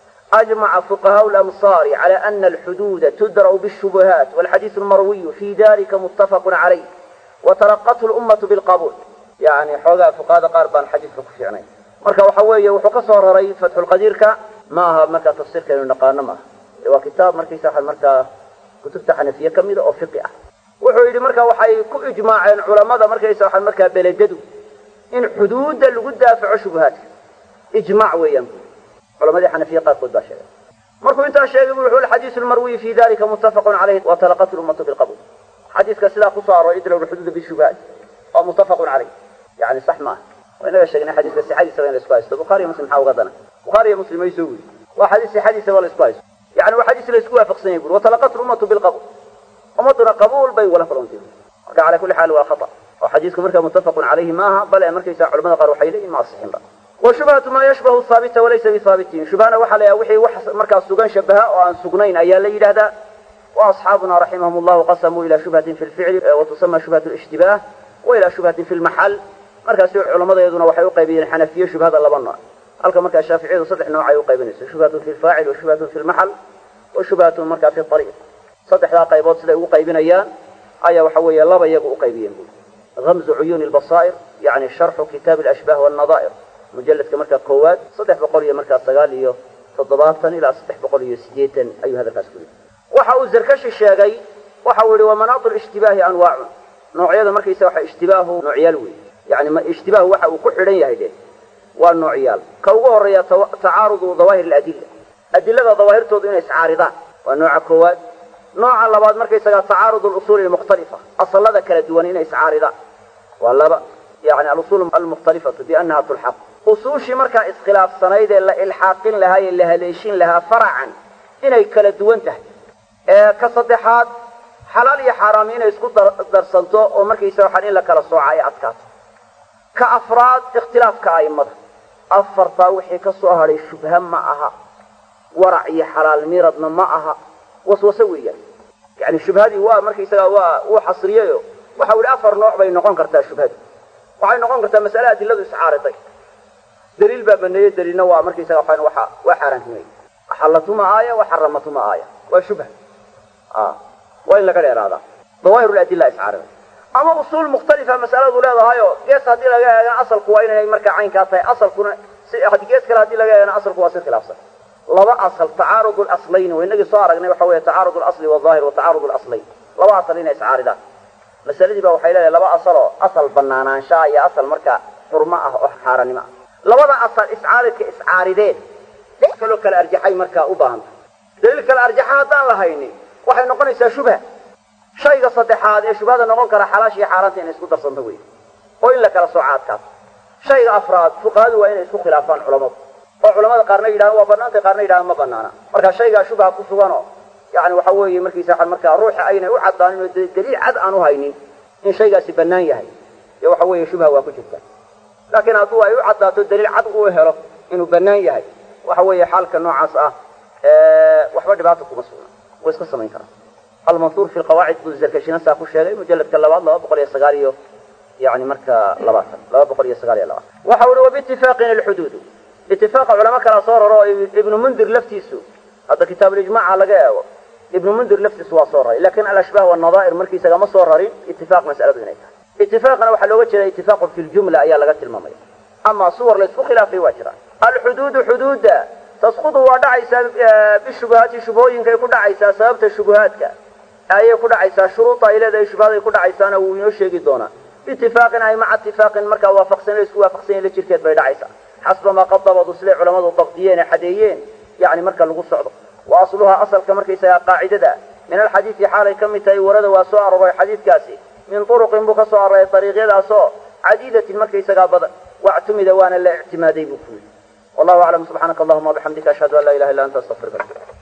أجمع فقهاء الأمصار على أن الحدود تدرأ بالشبهات والحديث المروي في ذلك متفق عليه وتلقته الأمة بالقبول يعني حوغا فقهاء قاربان حديث في عنين marka waxa weeye wuxuu ka soo raray fatxulqadiirka ma aha markaa tafsiirka inu naqaano maaha waa kitaab markaysa markaa kutubta xanafiye ka mida oo fiqi ah wuxuu yidhi marka waxay ku ijmaaceen culamada markaysa waxa markaa beledadu in xuduudda lagu daafaco shubuhaadka ijmaac weeyaan culamadii xanafiye qaarkood baa sheegay markuu intaa sheegay bu wuxu alxadiisu lmarwiyi fi dalika muttafaqun calayh wa talaqat lummatu bilqabul xadiiska sidaa kusoo arooray idlow lxuduuda bishubahat waa muttafaqun calayh yani sax maaha waa inaga sheegnay xadiiska sixadiisaba in la isku haysto bukhaariyo muslim maxaa uga dana bukhaariyo muslim ay soo weri waa xadiis sixadiisaba la isku haysto yani waa xadiis la isku waafaqsan yahay buri watalaqat lummatu bilqabul ummaduna qabuul bay wala kulantay marka cala kulli xaal waa khata oo xadiisku markaa muttafaqun calayhi maaha bale markaysa culamada qaar waxay leeyihin ma asixinba washubhatu maa yashbahu haabita walaysa bihaabitin shubhana waxaa la wixii wax markaa sugan shabaha oo aan sugnayn ayaa la yidhahdaa wa asxaabuna raximahum llahu qasamuu ila shubhatin fi lficli watusama shubhat lishtibaah wa ila shubhatin fi lmaxal markaasi culamadeeduna waxay uqaybiyeen xanafiye shubhada laba nooc halka markaa shaaficiyadu saddex nooc ay uqaybinayso shubhatun fi lfaacil wa shubhatun fi lmaxal wa shubhatun markaa fi ariiq saddexdaa qaybood siday ugu qaybinayaan ayaa waxa weeye laba iyagu uqaybiyeen bui gamzu cuyuuni lbasaa'ir yani sharxu kitaabi alashbah walnadaa'ir mujaladka markaa koowaad saddex boqol iyo markaa sagaal iyo toddobaatan ilaa saddex boqol iyo sideetan ayuu hadalkaas ku yidhi waxa uu zarkashi sheegay waxa uu yihi wa manaatu lishtibaahi anwaacun noocyada markaysa waxa ishtibaahu noocyaal wey yani ishtibaahu waxa uu ku xidhan yahay de waa noocyaal ka ugu horeeya tacaarudu dawaahir aladilla adilada dawaahirtoodu inay iscaaridaan waa nooca koowaad nooca labaad markaysaga tacaarudu lusuuli almukhtalifa asalada kala duwan inay iscaaridaan waa laba yani alusul almukhtalifatu biannaha tulxaq usuushii markaa iskhilaafsanayd ee la ilxaaqin lahaa ee la haleeshin lahaa faracan inay kala duwan tahay ee ka saddexaad xalaal iyo xaaraam inay isku darsanto oo markaysa waxaan in la kala sooca ay adkaato ka afraad ikhtilaafka a'immada afartaa wixii ka soo hadhay shubha ma aha warac iyo xalaal miradna ma aha waswase weeyaan yani shubhadii waa markaysaga waa uu xasriyeyo waxa u ihi afar nooc bay noqon kartaa shubhadu waxay noqon kartaa mas'ale adiladu iscaariday daliil baa baneeye daliilna waa markaysaga waxaan waa waa xaaraantimay axallatuma aaya wa xaramatuma aaya waa shubha waa in laga dheeraadaa dawaahir ladilla iscaariday ama usuul mukhtalifa mas'aladu leedahayo gees haddii laga eegana asalku waa inay markaa caynkaa tahay asalkuna si gees kale haddii laga eegana asalku waa si khilaafsan laba asal tacaarud laslayn wa inagii soo aragnay waxa weeye tacaarud lasli waalظaahir wa tacaarud laslayn laba asal inay iscaaridaan masaladii ba waxay leedahay laba asaloo asal banaanaanshaa iyo asal markaa xurmo ah oo xaaraannimo ah labada asal iscaaridka iscaarideen daliil kaloo kale arjaxay markaa u baahanta daliil kale arjaxa haddaan la haynin waxay noqonaysaa shubha shayga saddexaad ee shubhada noqon kara xalaash iyo xaaraanta inay isku darsanto wey oo in la kala sooca adkaato shayga afraad fuqahadu waa inay isku khilaafaan culamadu oo culamada qaarna yidhahan waa banaantay qaarna yidhahan ma banaana marka shaygaa shubha ku suganoo yani waxa weeye markiisa markaa ruuxa aynay u caddaanin oo daliil cad aan u haynin in shaygaasi bannaan yahay iyo waxa weeye shubha waa ku jirta laakiin hadduu ay u caddaato daliil cad uu helo inuu bannaan yahay waxa weeye xaalka noocaas ah waxba dhibaata kuma sugna way iska samayn karaa almansuur fi lqawaacid buu zarkashina saa ku sheegay mujaladka labaad laba boqol iyo sagaal iyo yani marka labaatan laba boqol iyo sagaal iyo labaatan waxa uhi wabiitifaaqin alxuduudu itifaaqa culamo kala soo raro oo ibnu mundir laftiisu hadda kitaabulijmaaca laga eego ibnu mundir laftiisu waa soo raray lakin alashbaah wanadaa'ir markiisaga ma soo rarin itifaaq mas'aladu inay tahay itifaaqana waxaa looga jeeda itifaaqun fi ljumla ayaa laga tilmaamaya ama suwar la isku khilaafay waa jiraan alxuduudu xuduudda tasqudu waa dhacaysaa bishubuhaati shubhooyinkay ku dhacaysaa sababta shubuhaadka ayay ku dhacaysaa shuruuda ay leedahay shubhaday ku dhacaysaana wuu inoo sheegi doonaa biitifaaqin ay maca itifaaqin markaa waafaqsan isku waafaqsan la jirkeed bay dhacaysaa xasba maa qad dabadu siday culamadu dabdiyeen ee xadeeyeen yani marka lagu socdo wa asluhaa asalka markaysagaa qaacidada min alxadiidi xaalay ka mid tahay warada waa soo aroray xadiidkaasi min turuqin buu ka soo aroray ariiqyadaasoo cadiidatin markaysagaa badan wactumida waana la ictimaaday buu ku yidhi wallahu aclam subxaanaka allahuma wabixamdika ashhadu an laa ilaha illa anta astaqfiruka